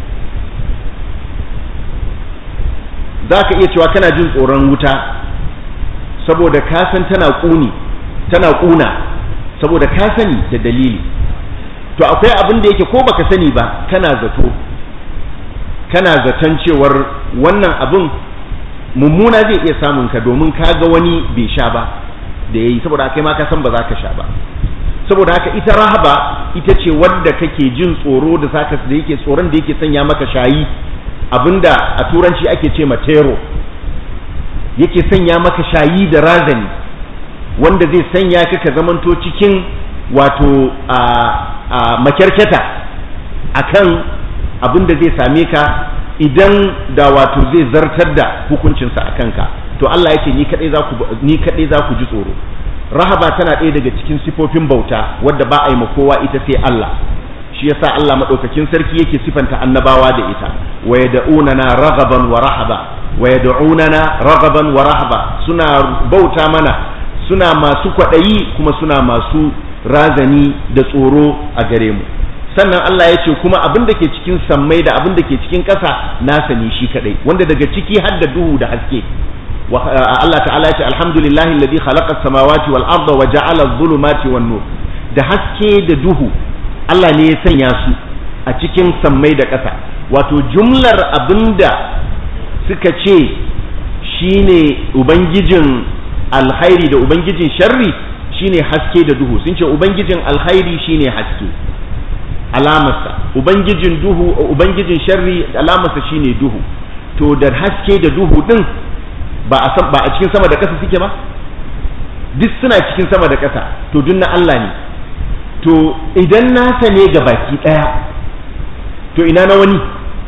za ka iya cewa kana jin tsoron wuta saboda ka san tana ƙuni tana ƙuna saboda ka sani da dalili to akwai abin da yake ko baka sani ba kana zato kana zaton cewar wannan abin mummuna zai iya samun ka domin ka ga wani bai sha ba da yayi saboda kai ma ka san ba za ka sha ba saboda haka ita rahaba ita ce wadda kake jin tsoro da saka da yake tsoron da yake sanya maka shayi abinda a turanci ake ce matero yake sanya maka shayi da razani wanda zai sanya ka ka zamanto cikin wato a makyarkyata akan abin da zai same ka idan da wato zai zartar da hukuncinsa a kanka to Allah ya ce ni kadai za ku ni kadai za ku ji tsoro rahaba tana ɗaya daga cikin sifofin bauta wadda ba a yi ma kowa ita sai Allah shi yasa Allah madaukakin sarki yake sifanta annabawa da ita wa yad'unana raghaban wa rahaba wa yad'unana raghaban wa rahaba suna bauta mana suna masu kwaɗayi kuma suna masu razani da tsoro a gare mu sannan Allah ya ce kuma abin da ke cikin sammai da abin da ke cikin ƙasa nasa ne shi kaɗai wanda daga ciki har da duhu da haske Allah ta'ala ya ce alhamdulillahi alladhi khalaqa as-samawati wal arda wa ja'ala adh-dhulumati wan nur da haske da duhu Allah ne ya sanya su a cikin sammai da ƙasa wato jumlar abinda suka ce shine ubangijin alkhairi da ubangijin sharri shine haske da duhu sun ce ubangijin alkhairi shine haske alamarsa ubangijin duhu ubangijin sharri alamarsa shine duhu to da haske da duhu din ba a san ba a cikin sama da ƙasa suke ba duk suna cikin sama da ƙasa to duk na Allah ne to idan nasa ne ga baki ɗaya to ina na wani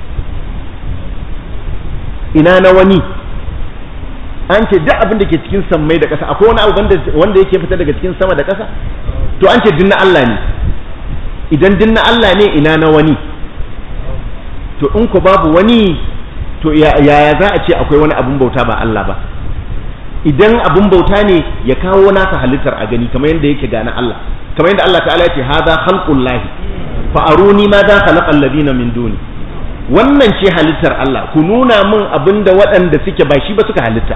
ina na wani an ce duk abin da ke cikin sammai da ƙasa akwai wani abu wanda yake fita daga cikin sama da ƙasa to an ce dinna Allah ne idan dinna Allah ne ina na wani to in ku babu wani to yaya za a ce akwai wani abun bauta ba Allah ba idan abun bauta ne ya kawo nasa halittar a gani kamar yadda yake gane Allah kamar yadda Allah ta'ala ya ce hadha khalqullahi fa aruni ma da khalaqal ladina min duni wannan ce halittar Allah ku nuna min abinda waɗanda suke ba shi ba suka halitta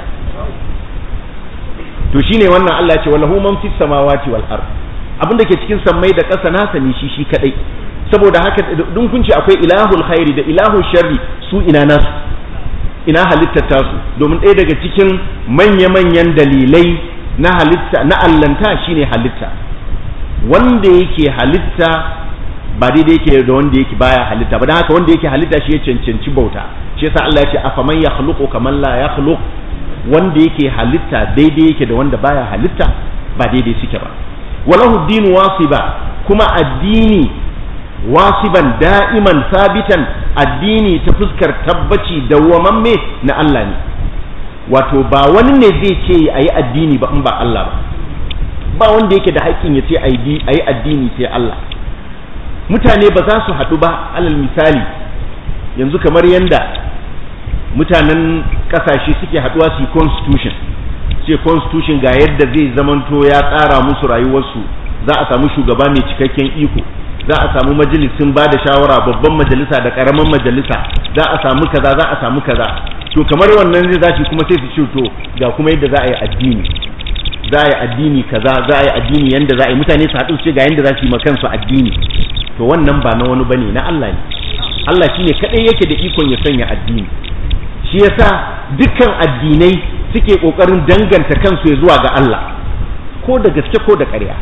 to shine wannan Allah ya ce walahu man fis samawati wal ard abinda ke cikin sammai da ƙasa nasa ne shi shi kadai saboda haka dun kun ce akwai ilahul khairi da ilahul sharri su ina nasu ina halittar tasu domin ɗaya daga cikin manya-manyan dalilai na halitta na allanta shine halitta wanda yake halitta ba daidai yake da wanda yake baya halitta ba don haka wanda yake halitta shi ya cancanci bauta shi yasa Allah ya ce afaman yakhluqu kaman la yakhluq wanda yake halitta daidai yake da wanda baya halitta ba daidai suke ba walahu dinu wasiba kuma addini wasiban da'iman sabitan addini ta fuskar tabbaci dawwamamme na Allah ne wato ba wani ne zai ce a yi addini ba in ba Allah ba ba wanda yake da haƙƙin ya ce a yi addini sai Allah mutane ba za su haɗu ba alal misali yanzu kamar yanda mutanen ƙasashe suke haɗuwa su yi constitution ce constitution ga yadda zai zamanto ya tsara musu rayuwarsu za a samu shugaba mai cikakken iko za a samu majalisin ba da shawara babban majalisa da karamin majalisa za a samu kaza za a samu kaza to kamar wannan zai zaci kuma sai su ce to ga kuma yadda za a yi addini za a yi addini kaza za a yi addini yanda za a yi mutane su haɗu su ce ga yanda za su yi ma kansu addini to wannan ba na wani bane na Allah ne Allah shine kadai yake da ikon ya sanya addini shi yasa dukkan addinai suke kokarin danganta kansu ya zuwa ga Allah ko da gaske ko da ƙarya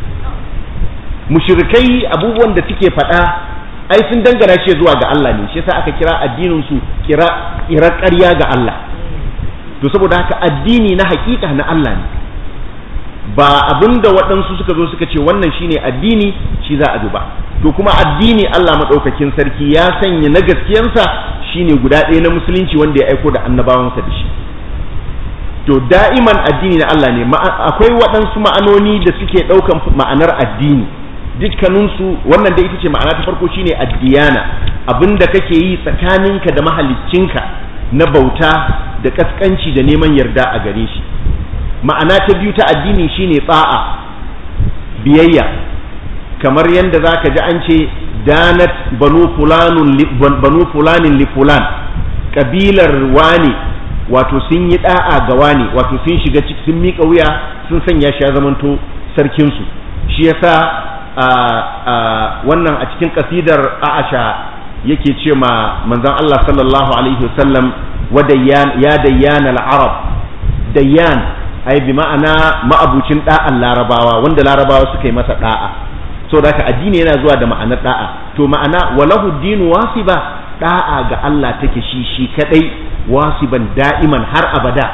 mushrikai abubuwan da suke faɗa ai sun dangana shi zuwa ga Allah ne shi yasa aka kira addinin su kira kira ƙarya ga Allah to saboda haka addini na hakika na Allah ne ba abinda waɗansu suka zo suka ce wannan shine addini shi za a duba to kuma addini Allah maɗaukakin sarki ya sanya na gaskiyansa shine guda ɗaya na musulunci wanda ya aiko da annabawansa da shi to da'iman addini na Allah ne akwai waɗansu ma'anoni da suke ɗaukan ma'anar addini dukkaninsu wannan da ita ce ma'ana ta farko shine addiyana abinda kake yi tsakaninka da mahaliccinka na bauta da kaskanci da neman yarda a gare shi ma'ana ta biyu ta addini shine tsa'a biyayya kamar yadda za ka ji an ce danat banu fulanin li fulan kabilar wane wato sun yi da'a ga wane wato sun shiga ciki sun miƙa wuya sun sanya shi ya zamanto sarkinsu shi yasa wannan a cikin kasidar a'asha yake ce ma manzon Allah sallallahu alaihi wasallam ya dayyana al-arab dayyan ai bi ma'ana ma'abucin da'an larabawa wanda larabawa suka yi masa da'a so da addini yana zuwa da ma'anar da'a to ma'ana walahu dinu wasiba da'a ga Allah take shi shi kadai wasiban da'iman har abada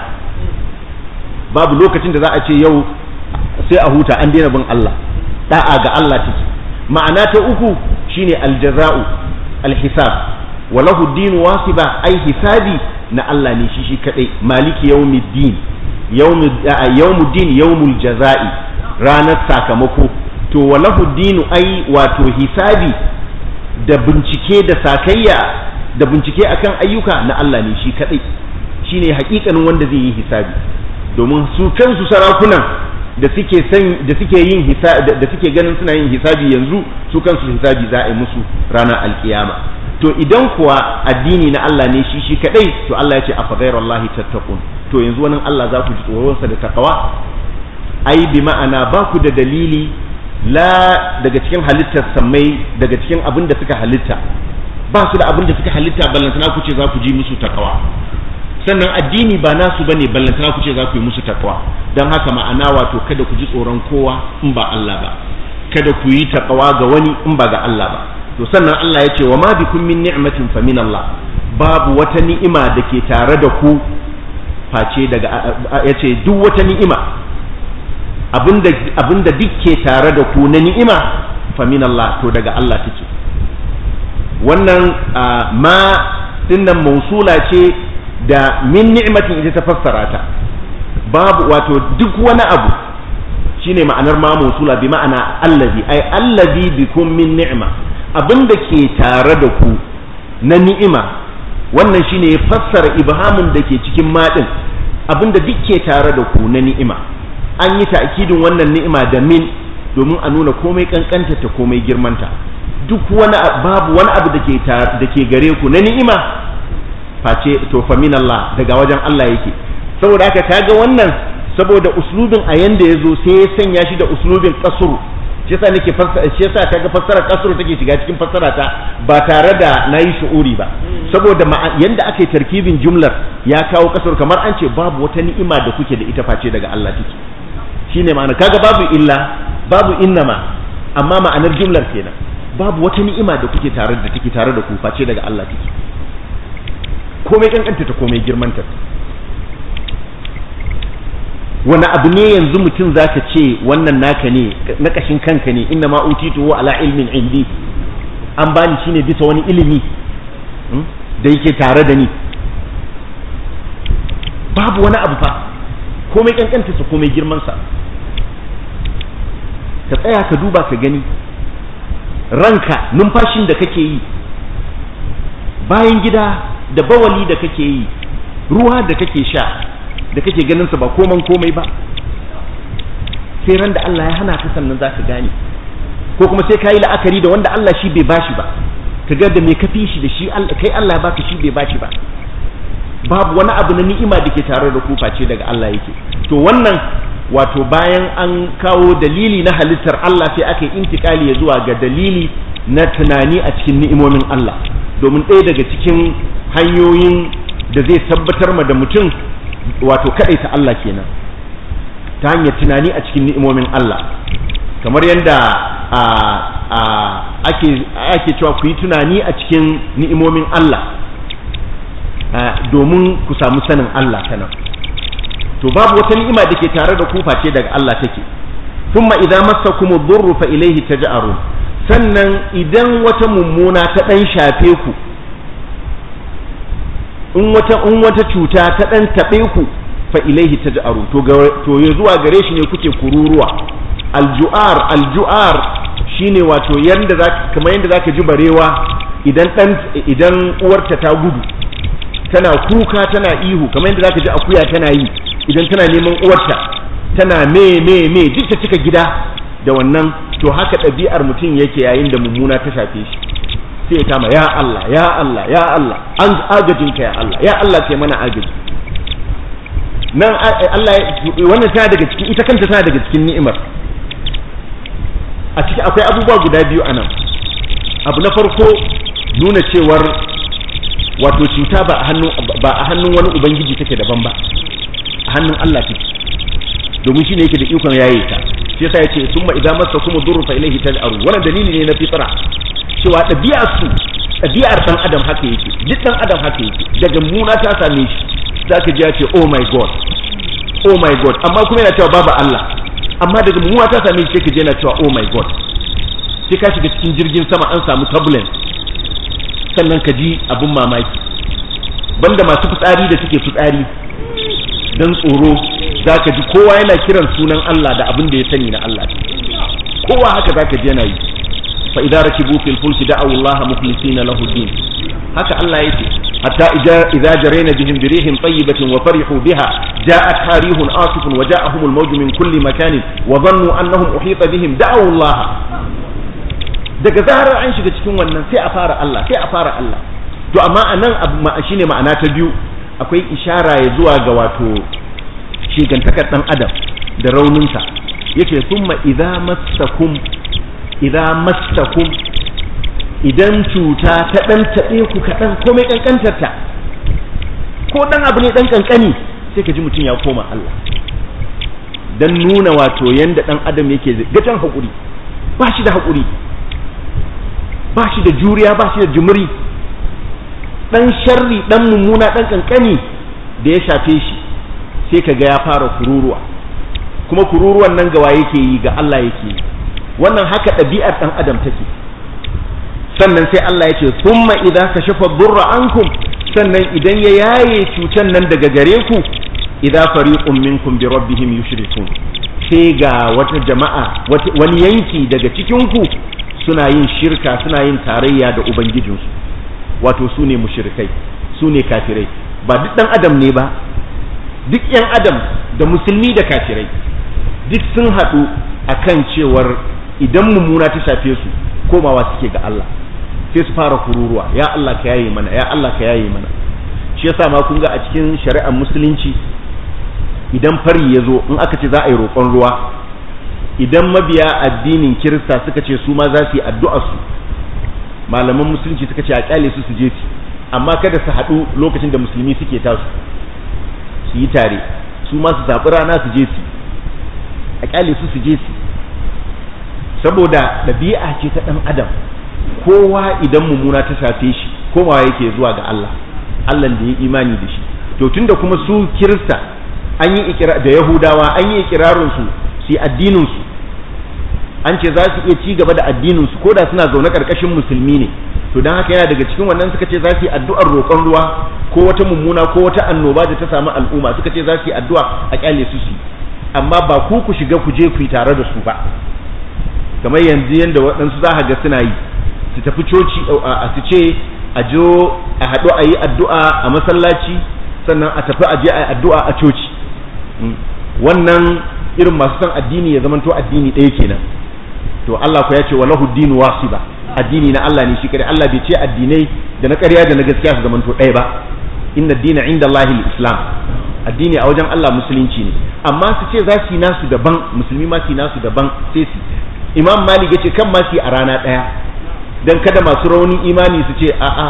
babu lokacin da za a ce yau sai a huta an daina bin Allah da'a ga Allah take ma'ana ta uku shine aljaza'u alhisab walahu dinu wasiba ai hisabi na Allah ne shi shi kadai maliki yawmiddin yawmuddin yawmul jaza'i ranar sakamako to walahu dinu ai wato hisabi da bincike da sakayya da bincike akan ayyuka na Allah ne shi kadai shine hakikanin wanda zai yi hisabi domin su kansu sarakunan da suke san da suke yin hisabi da suke ganin suna yin hisabi yanzu su kansu hisabi za a yi musu ranar alkiyama to idan kuwa addini na Allah ne shi shi kadai to Allah ya ce a fadairallahi tattaqun to yanzu wannan Allah za ku ji tsoronsa da takawa ai bi ma'ana ba ku da dalili la daga cikin halittar sammai daga cikin abin da suka halitta ba su da abin da suka halitta ballantana ku ce za ku ji musu takawa sannan addini ba nasu bane ballantana ku ce za ku yi musu takawa don haka ma'ana wato kada ku ji tsoron kowa in ba Allah ba kada ku yi takawa ga wani in ba ga Allah ba to sannan Allah ya ce wa ma bikum min ni'matin fa min Allah babu wata ni'ima da ke tare da ku face daga ya ce duk wata ni'ima abinda abinda duk ke tare da ku na ni'ima fa min Allah to daga Allah take wannan ma dinnan mausula ce da min ni'matin ita ta fassara ta babu wato duk wani abu shine ma'anar ma mausula bi ma'ana allazi ai allazi bikum min ni'ma abinda ke tare da ku na ni'ima wannan shine ya fassara ibhamin da ke cikin maɗin abinda duk ke tare da ku na ni'ima an yi ta'kidin wannan ni'ima da min domin a nuna komai kankanta ta komai girmanta duk wani babu wani abu da ke da ke gare ku na ni'ima face to fa min Allah daga wajen Allah yake saboda haka kaga wannan saboda uslubin a yanda yazo sai ya sanya shi da uslubin kasuru shi yasa nake fassara shi yasa kaga fassarar kasuru take shiga cikin fassara ta ba tare da nayi shu'uri ba saboda yanda aka yi tarkibin jumlar ya kawo kasuru kamar an ce babu wata ni'ima da kuke da ita face daga Allah take shine ma'ana kaga babu illa babu innama amma ma'anar jumlar kenan babu wata ni'ima da kuke tare da take tare da ku face daga Allah take komai kankanta ta komai girmanta wani abu ne yanzu mutum zaka ce wannan naka ne na kashin kanka ne inna ma utitu ala ilmin indi an bani shine bisa wani ilimi da yake tare da ni babu wani abu fa komai kankanta sa komai girman sa ka tsaya ka duba ka gani ranka numfashin da kake yi bayan gida da bawali da kake yi ruwa da kake sha da kake ganin sa ba koman komai ba sai ran da Allah ya hana ka sannan zaka gane ko kuma sai kayi la'akari da wanda Allah shi bai bashi ba ka ga da me ka fi shi da shi kai Allah ya baka shi bai bashi ba babu wani abu na ni'ima da ke tare da ku face daga Allah yake to wannan wato bayan an kawo dalili na halittar Allah sai aka yi intikali ya zuwa ga dalili na tunani a cikin ni'imomin Allah domin ɗaya daga cikin hanyoyin da zai tabbatar ma da mutum wato ta Allah kenan ta hanyar tunani a cikin ni'imomin Allah kamar yadda ake cewa ku yi tunani a cikin ni'imomin Allah domin ku samu sanin Allah ta nan to babu wata ni'ima da ke tare da ku face daga Allah take thumma idza massakum ad-durru fa ilayhi taj'arun sannan idan wata mummuna ta dan shafe ku in wata in wata cuta ta dan tabe ku fa ilaihi taj'aru to to ya zuwa gare shi ne kuke kururuwa aljuar aljuar shine wato yanda zaka kamar yanda zaka ji barewa idan dan idan uwarta ta gudu tana kuka tana ihu kamar yanda zaka ji akuya tana yi idan tana neman uwarta tana me me me duk ta cika gida da wannan to haka ɗabi'ar mutum yake yayin da mummuna ta shafe shi sai ya kama ya Allah ya Allah ya Allah an agajinka ya Allah ya Allah kai mana agaji nan Allah wannan tana daga cikin ita kanta tana daga cikin ni'imar a ciki akwai abubuwa guda biyu anan abu na farko nuna cewar wato cuta ba a hannun ba a hannun wani ubangiji take daban ba a hannun Allah take domin shine yake da ikon yaye ta shi yasa yace summa idza massakum durru fa ilayhi taj'aru wannan dalili ne na fitra cewa ɗabi'ar su ɗabi'ar ɗan adam haka yake duk ɗan adam haka yake daga muna ta same shi za ka ji ya ce oh my god oh my god amma kuma yana cewa babu Allah amma daga muna ta same shi sai ka je yana cewa oh my god sai ka shiga cikin jirgin sama an samu turbulence sannan ka ji abin mamaki banda masu fitsari da suke fitsari don tsoro za ka ji kowa yana kiran sunan Allah da abin da ya sani na Allah kowa haka za ka ji yana yi فإذا ركبوا في الفلك دعوا الله مخلصين له الدين هكا الله يتي حتى إذا جرينا بهم بريح طيبة وفرحوا بها جاءتها ريح آصف وجاءهم الموج من كل مكان وظنوا أنهم أحيط بهم دعوا الله daga zarar an shiga cikin wannan sai a fara Allah sai a fara Allah to amma anan abu shine ma'ana ta biyu akwai ishara ya zuwa ga wato shigantakar dan adam da rauninsa yake summa idza massakum idza massakum idan cuta ta ɗan taɓe ku kaɗan komai ƙanƙantarta ko ɗan abu ne ɗan ƙanƙani sai ka ji mutum ya koma Allah don nuna wato yanda ɗan adam yake gajen haƙuri ba shi da haƙuri ba shi da juriya ba shi da jumuri ɗan sharri ɗan mummuna ɗan ƙanƙani da ya shafe shi sai ka ga ya fara kururuwa kuma kururuwan nan gawa yake yi ga Allah yake yi wannan haka ɗabi'ar ɗan adam take sannan sai Allah ya ce thumma idza kashafa durra ankum sannan idan ya yaye cutan nan daga gare ku idza fariqun minkum bi rabbihim yushrikun sai ga wata jama'a wani yanki daga cikin ku suna yin shirka suna yin tarayya da ubangijinsu wato su ne mushrikai su ne kafirai ba duk dan adam ne ba duk yan adam da musulmi da kafirai duk sun haɗu akan cewar idan mummuna ta shafe su komawa suke ga Allah sai su fara kururuwa ya Allah ka yaye mana ya Allah ka yaye mana shi yasa ma kun ga a cikin shari'ar musulunci idan fari ya zo in aka ce za a yi roƙon ruwa idan mabiya addinin kirista suka ce su ma za su yi addu'ar su malaman musulunci suka ce a kyale su su je su amma kada su haɗu lokacin da musulmi suke tasu su yi tare su ma su zaɓi rana su je su a kyale su su je su saboda ɗabi'a ce ta ɗan adam kowa idan mummuna ta shafe shi komawa yake zuwa ga Allah Allah da ya imani da shi to tunda kuma su kirista an yi da yahudawa an yi ikirarin su su addinin su an ce za su iya ci gaba da addinin su koda suna zaune karkashin musulmi ne to dan haka yana daga cikin wannan suka ce za su yi addu'ar roƙon ruwa ko wata mummuna ko wata annoba da ta samu al'umma suka ce za su yi addu'a a kyale su su amma ba ku ku shiga ku je ku yi tare da su ba kamar yanzu yanda waɗansu za ga suna yi su tafi coci a su ce a jo a haɗu a yi addu'a a masallaci sannan a tafi a je a yi addu'a a coci wannan irin masu son addini ya zamanto addini ɗaya kenan to Allah ku ya ce walahu dinu wasiba addini na Allah ne shi kare Allah bai ce addinai da na ƙarya da na gaskiya su zamanto ɗaya ba inna dina inda Allahi islam addini a wajen Allah musulunci ne amma su ce za su yi nasu daban musulmi ma su yi nasu daban sai su imam malik ya ce kan ma su yi a rana ɗaya don kada masu raunin imani su ce a'a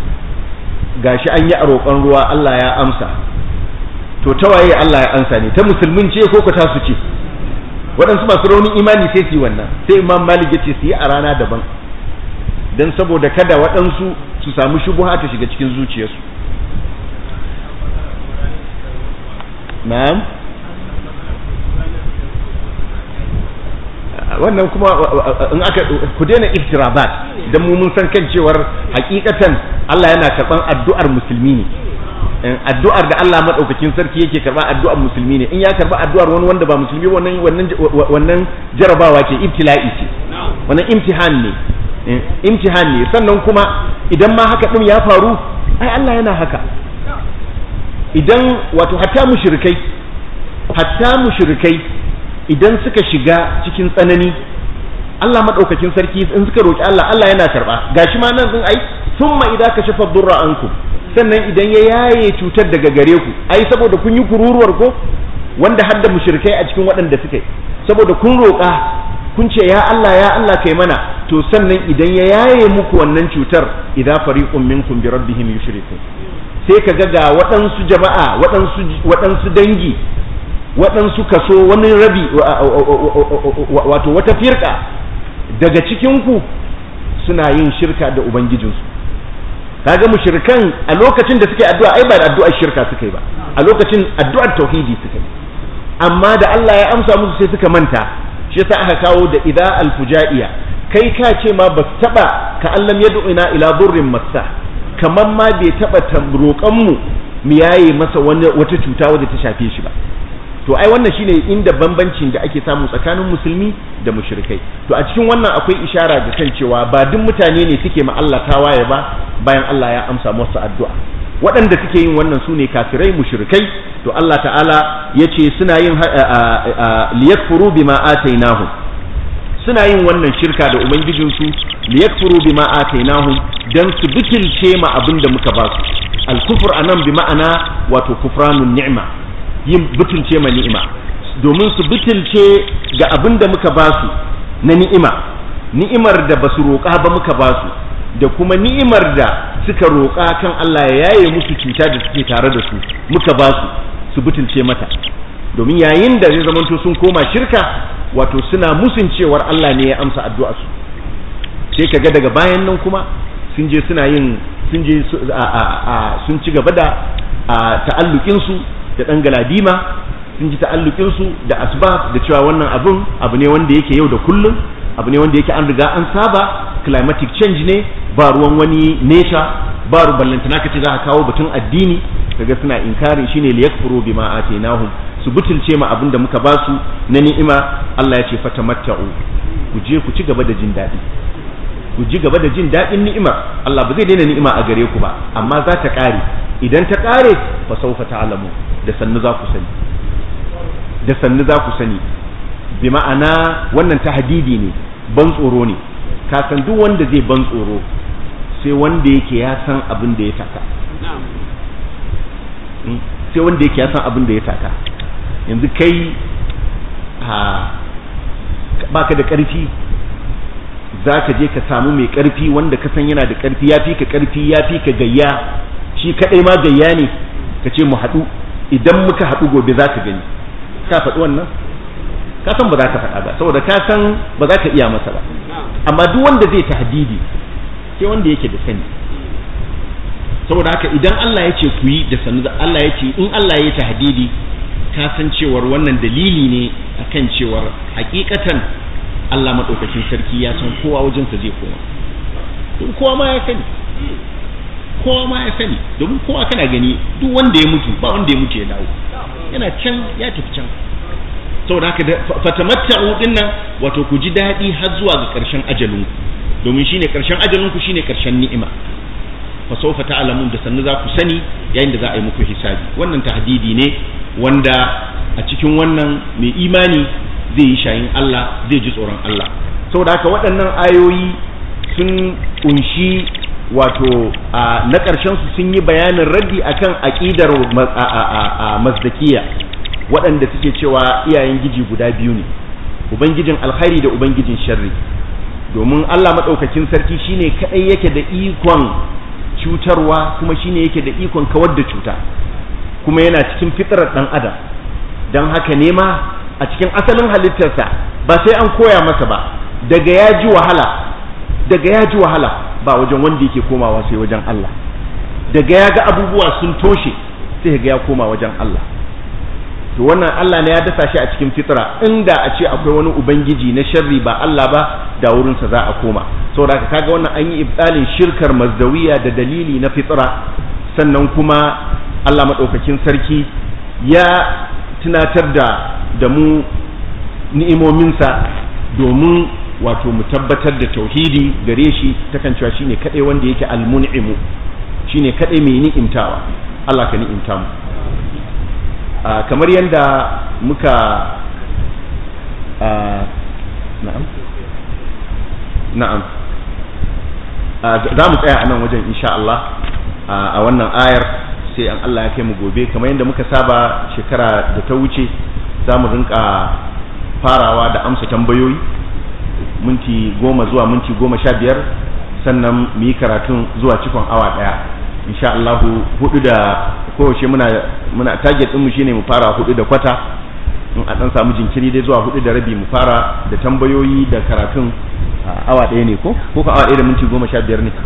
gashi an yi a roƙon ruwa Allah ya amsa to ta waye Allah ya amsa ne ta musulmin ce ko ka tasu ce waɗansu masu raunin imani sai su yi wannan sai imam malik ya ce su yi a rana daban don saboda kada waɗansu su samu shubuha ta shiga cikin zuciyarsu na'am wannan kuma in aka ku daina iftirabat dan mu mun san kan cewar hakikatan Allah yana karban addu'ar musulmi ne addu'ar da Allah madaukakin sarki yake karba addu'ar musulmi ne in ya karba addu'ar wani wanda ba musulmi wannan wannan wannan jarabawa ce ibtila'i ce wannan imtihan ne imtihan ne sannan kuma idan ma haka din ya faru ai Allah yana haka idan wato hatta mushrikai hatta mushrikai idan suka shiga cikin tsanani Allah madaukakin sarki in suka roki Allah Allah yana karba gashi ma nan din ai thumma idza kashafa durra ankum sannan idan ya yaye cutar daga gare ku ai saboda kun yi kururuwar ko wanda hadda mushrikai a cikin waɗanda suka yi saboda kun roƙa kun ce ya Allah ya Allah kai mana to sannan idan ya yaye muku wannan cutar idza fariqun minkum bi rabbihim yushrikun sai ka ga ga waɗansu jama'a waɗansu waɗansu dangi waɗansu kaso wani rabi wato wata firka daga cikinku suna yin shirka da ubangijinsu kaga mushrikan a lokacin da suke addu'a ai ba da addu'ar shirka suka yi ba a lokacin addu'ar tauhidi suka yi amma da Allah ya amsa musu sai suka manta shi yasa aka kawo da idza alfujaiya kai ka ce ma ba taba ka allam yad'una ila burrin massa kamar ma bai taba roƙon mu mu yaye masa wata cuta wadda ta shafe shi ba to ai wannan shine inda bambancin da ake samu tsakanin musulmi da mushrikai to a cikin wannan akwai ishara da kan cewa ba duk mutane ne suke ma Allah tawaye ba bayan Allah ya amsa musu addu'a waɗanda suke yin wannan su ne kafirai mushrikai to Allah ta'ala ya ce suna yin liyakfuru bima atainahum suna yin wannan shirka da ubangijinsu liyakfuru bima atainahum dan su bikilce ma abin da muka ba su al-kufr anan bi ma'ana wato kufranun ni'ma yin butulce ma ni'ima domin su butulce ga abin da muka ba su na ni'ima ni'imar da ba su roƙa ba muka ba su da kuma ni'imar da suka roƙa kan Allah ya yaye musu cuta da suke tare da su muka ba su su butulce mata domin yayin da zai zamanto sun koma shirka wato suna musun cewar Allah ne ya amsa addu'a su sai kaga daga bayan nan kuma sun je suna yin sun je sun ci gaba da ta'allukin su da dan galadima sun ji ta'allukin su da asbab da cewa wannan abun abu ne wanda yake yau da kullum abu ne wanda yake an riga an saba climatic change ne ba ruwan wani nature ba ruballantana kace za ka kawo batun addini kaga suna inkarin shine liyakfuru bima atainahum su butulce ma abin da muka ba su na ni'ima Allah ya ce fatamatta'u ku je ku ci gaba da jin daɗi ku ji gaba da jin daɗin ni'imar Allah ba zai daina ni'ima a gare ku ba amma za ta ƙare idan ta ƙare fa sawfa ta'lamu da sannu za ku sani da sannu za ku sani bi ma'ana wannan tahdidi ne ban tsoro ne ka san duk wanda zai ban tsoro sai wanda yake ya san abin da ya taka sai wanda yake ya san abin da ya taka yanzu kai baka da ƙarfi za ka je ka samu mai ƙarfi wanda ka san yana da ƙarfi ya fi ka ƙarfi ya fi ka gayya shi kaɗai ma gayya ne ka ce mu haɗu idan muka haɗu gobe za ka gani ka faɗi wannan ka san ba za ka faɗa ba saboda ka san ba za ka iya masa ba amma duk wanda zai tahdidi sai wanda yake da sani saboda haka idan Allah ya ce ku yi da sanu Allah ya ce in Allah ya yi tahdidi ka san cewar wannan dalili ne akan cewar hakikatan Allah madaukakin sarki ya san kowa wajensa zai koma don kowa ma ya sani kowa ma ya sani domin kowa kana gani duk wanda ya mutu ba wanda ya mutu ya dawo yana can ya tafi can saboda haka fatamatta'u din nan wato ku ji daɗi har zuwa ga ƙarshen ajalinku domin shine ƙarshen ajalinku shine ƙarshen ni'ima fa sawfa ta'lamun da sannu za ku sani yayin da za a yi muku hisabi wannan tahdidi ne wanda a cikin wannan mai imani zai yi shayin Allah zai ji tsoron Allah saboda haka waɗannan ayoyi sun kunshi wato na ƙarshen su sun yi bayanin raddi akan aqidar mazdakiya waɗanda suke cewa iyayen giji guda biyu ne ubangijin alkhairi da ubangijin sharri domin Allah maɗaukakin sarki shine kaɗai yake da ikon cutarwa kuma shine yake da ikon kawar da cuta kuma yana cikin fitrar ɗan adam don haka nema a cikin asalin halittarsa ba sai an koya masa ba daga ya ji wahala daga ya ji wahala ba wajen wanda yake komawa sai wajen Allah daga ya ga abubuwa sun toshe sai ga ya koma wajen Allah to wannan Allah ne ya dasa shi a cikin fitra inda a ce akwai wani ubangiji na sharri ba Allah ba da wurinsa za a koma saboda haka kaga wannan an yi ibtalin shirkar mazdawiya da dalili na fitra sannan kuma Allah madaukakin sarki ya tunatar da da mu ni'imominsa domin wato mu tabbatar da tauhidi gare shi takan cewa shine kadai wanda yake almun'imu shine kadai mai ni'imtawa Allah ka ni'imta mu kamar yadda muka na'am na'am za mu tsaya a nan wajen insha Allah a wannan ayar sai an Allah ya kai mu gobe kamar yadda muka saba shekara da ta wuce za mu rinka farawa da amsa tambayoyi minti goma zuwa minti goma sha biyar sannan mu yi karatun zuwa cikon awa ɗaya insha Allahu hudu da kowace muna muna target ɗinmu shine mu fara hudu da kwata in a ɗan samu jinkiri dai zuwa hudu da rabi mu fara da tambayoyi da karatun awa ɗaya ne ko ko ka awa ɗaya da minti goma sha biyar ne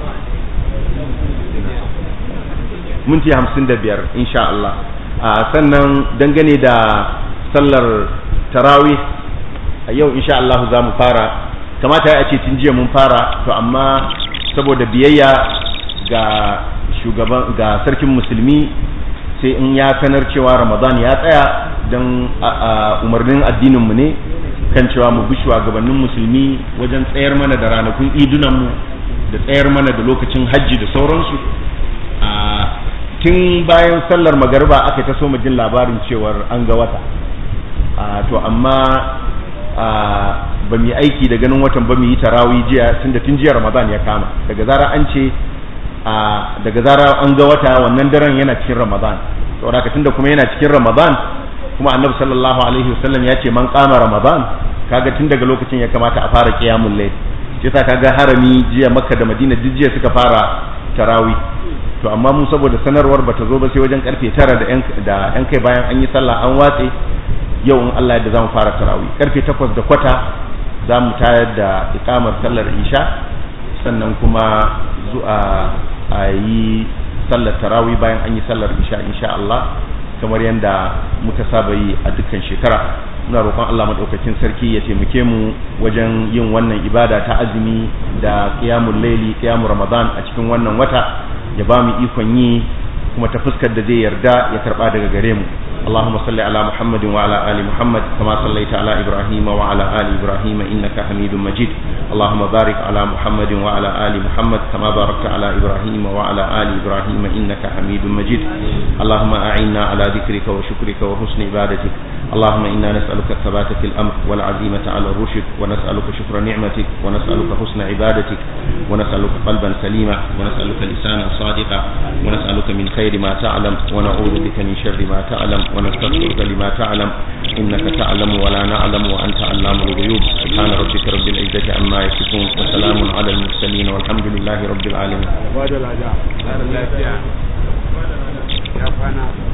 minti hamsin da biyar insha Allah sannan dangane da sallar tarawih a yau insha Allah za mu fara kamata ya ce tun jiya mun fara to amma saboda biyayya ga shugaban ga sarkin musulmi sai in ya sanar cewa ramadan ya tsaya don umarnin addininmu ne kan cewa mu bi shugabannin musulmi wajen tsayar mana da ranakun idunanmu da tsayar mana da lokacin hajji da sauransu tun bayan sallar magariba aka ta so mu jin labarin cewar an ga wata to amma ba mu yi aiki da ganin watan ba mu yi tarawih jiya tunda tun jiya ramadan ya kama daga zara an ce daga zara an ga wata wannan daren yana cikin ramadan saboda haka tunda kuma yana cikin ramadan kuma annabi sallallahu alaihi wasallam ya ce man kama ramadan kaga tun daga lokacin ya kamata a fara qiyamul layl shi yasa kaga harami jiya makka da madina duk jiya suka fara tarawi to amma mu saboda sanarwar bata zo ba sai wajen karfe tara da yan kai bayan an yi sallah an watse yau in Allah yadda zamu fara tarawi karfe takwas da kwata za mu tayar da ikamar sallar isha sannan kuma zuwa a yi sallar tarawi bayan an yi sallar isha insha Allah kamar yadda muka saba yi a dukkan shekara muna roƙon Allah madaukakin sarki ya taimake mu wajen yin wannan ibada ta azumi da qiyamul laili qiyamul ramadan a cikin wannan wata ya ba mu ikon yi kuma ta fuskar da zai yarda ya karba daga gare mu اللهم صل على محمد وعلى آل محمد كما صليت على إبراهيم وعلى آل إبراهيم إنك حميد مجيد اللهم بارك على محمد وعلى آل محمد كما باركت على إبراهيم وعلى آل إبراهيم إنك حميد مجيد اللهم أعنا على ذكرك وشكرك وحسن عبادتك اللهم إنا نسألك الثبات في الأمر والعزيمة على الرشد ونسألك شكر نعمتك ونسألك حسن عبادتك ونسألك قلبا سليما ونسألك لسانا صادقا ونسألك من خير ما تعلم ونعوذ بك من شر ما تعلم ونستغفرك لما تعلم إنك تعلم ولا نعلم وأنت علام الغيوب سبحان ربك رب العزة عما يصفون وسلام على المرسلين والحمد لله رب العالمين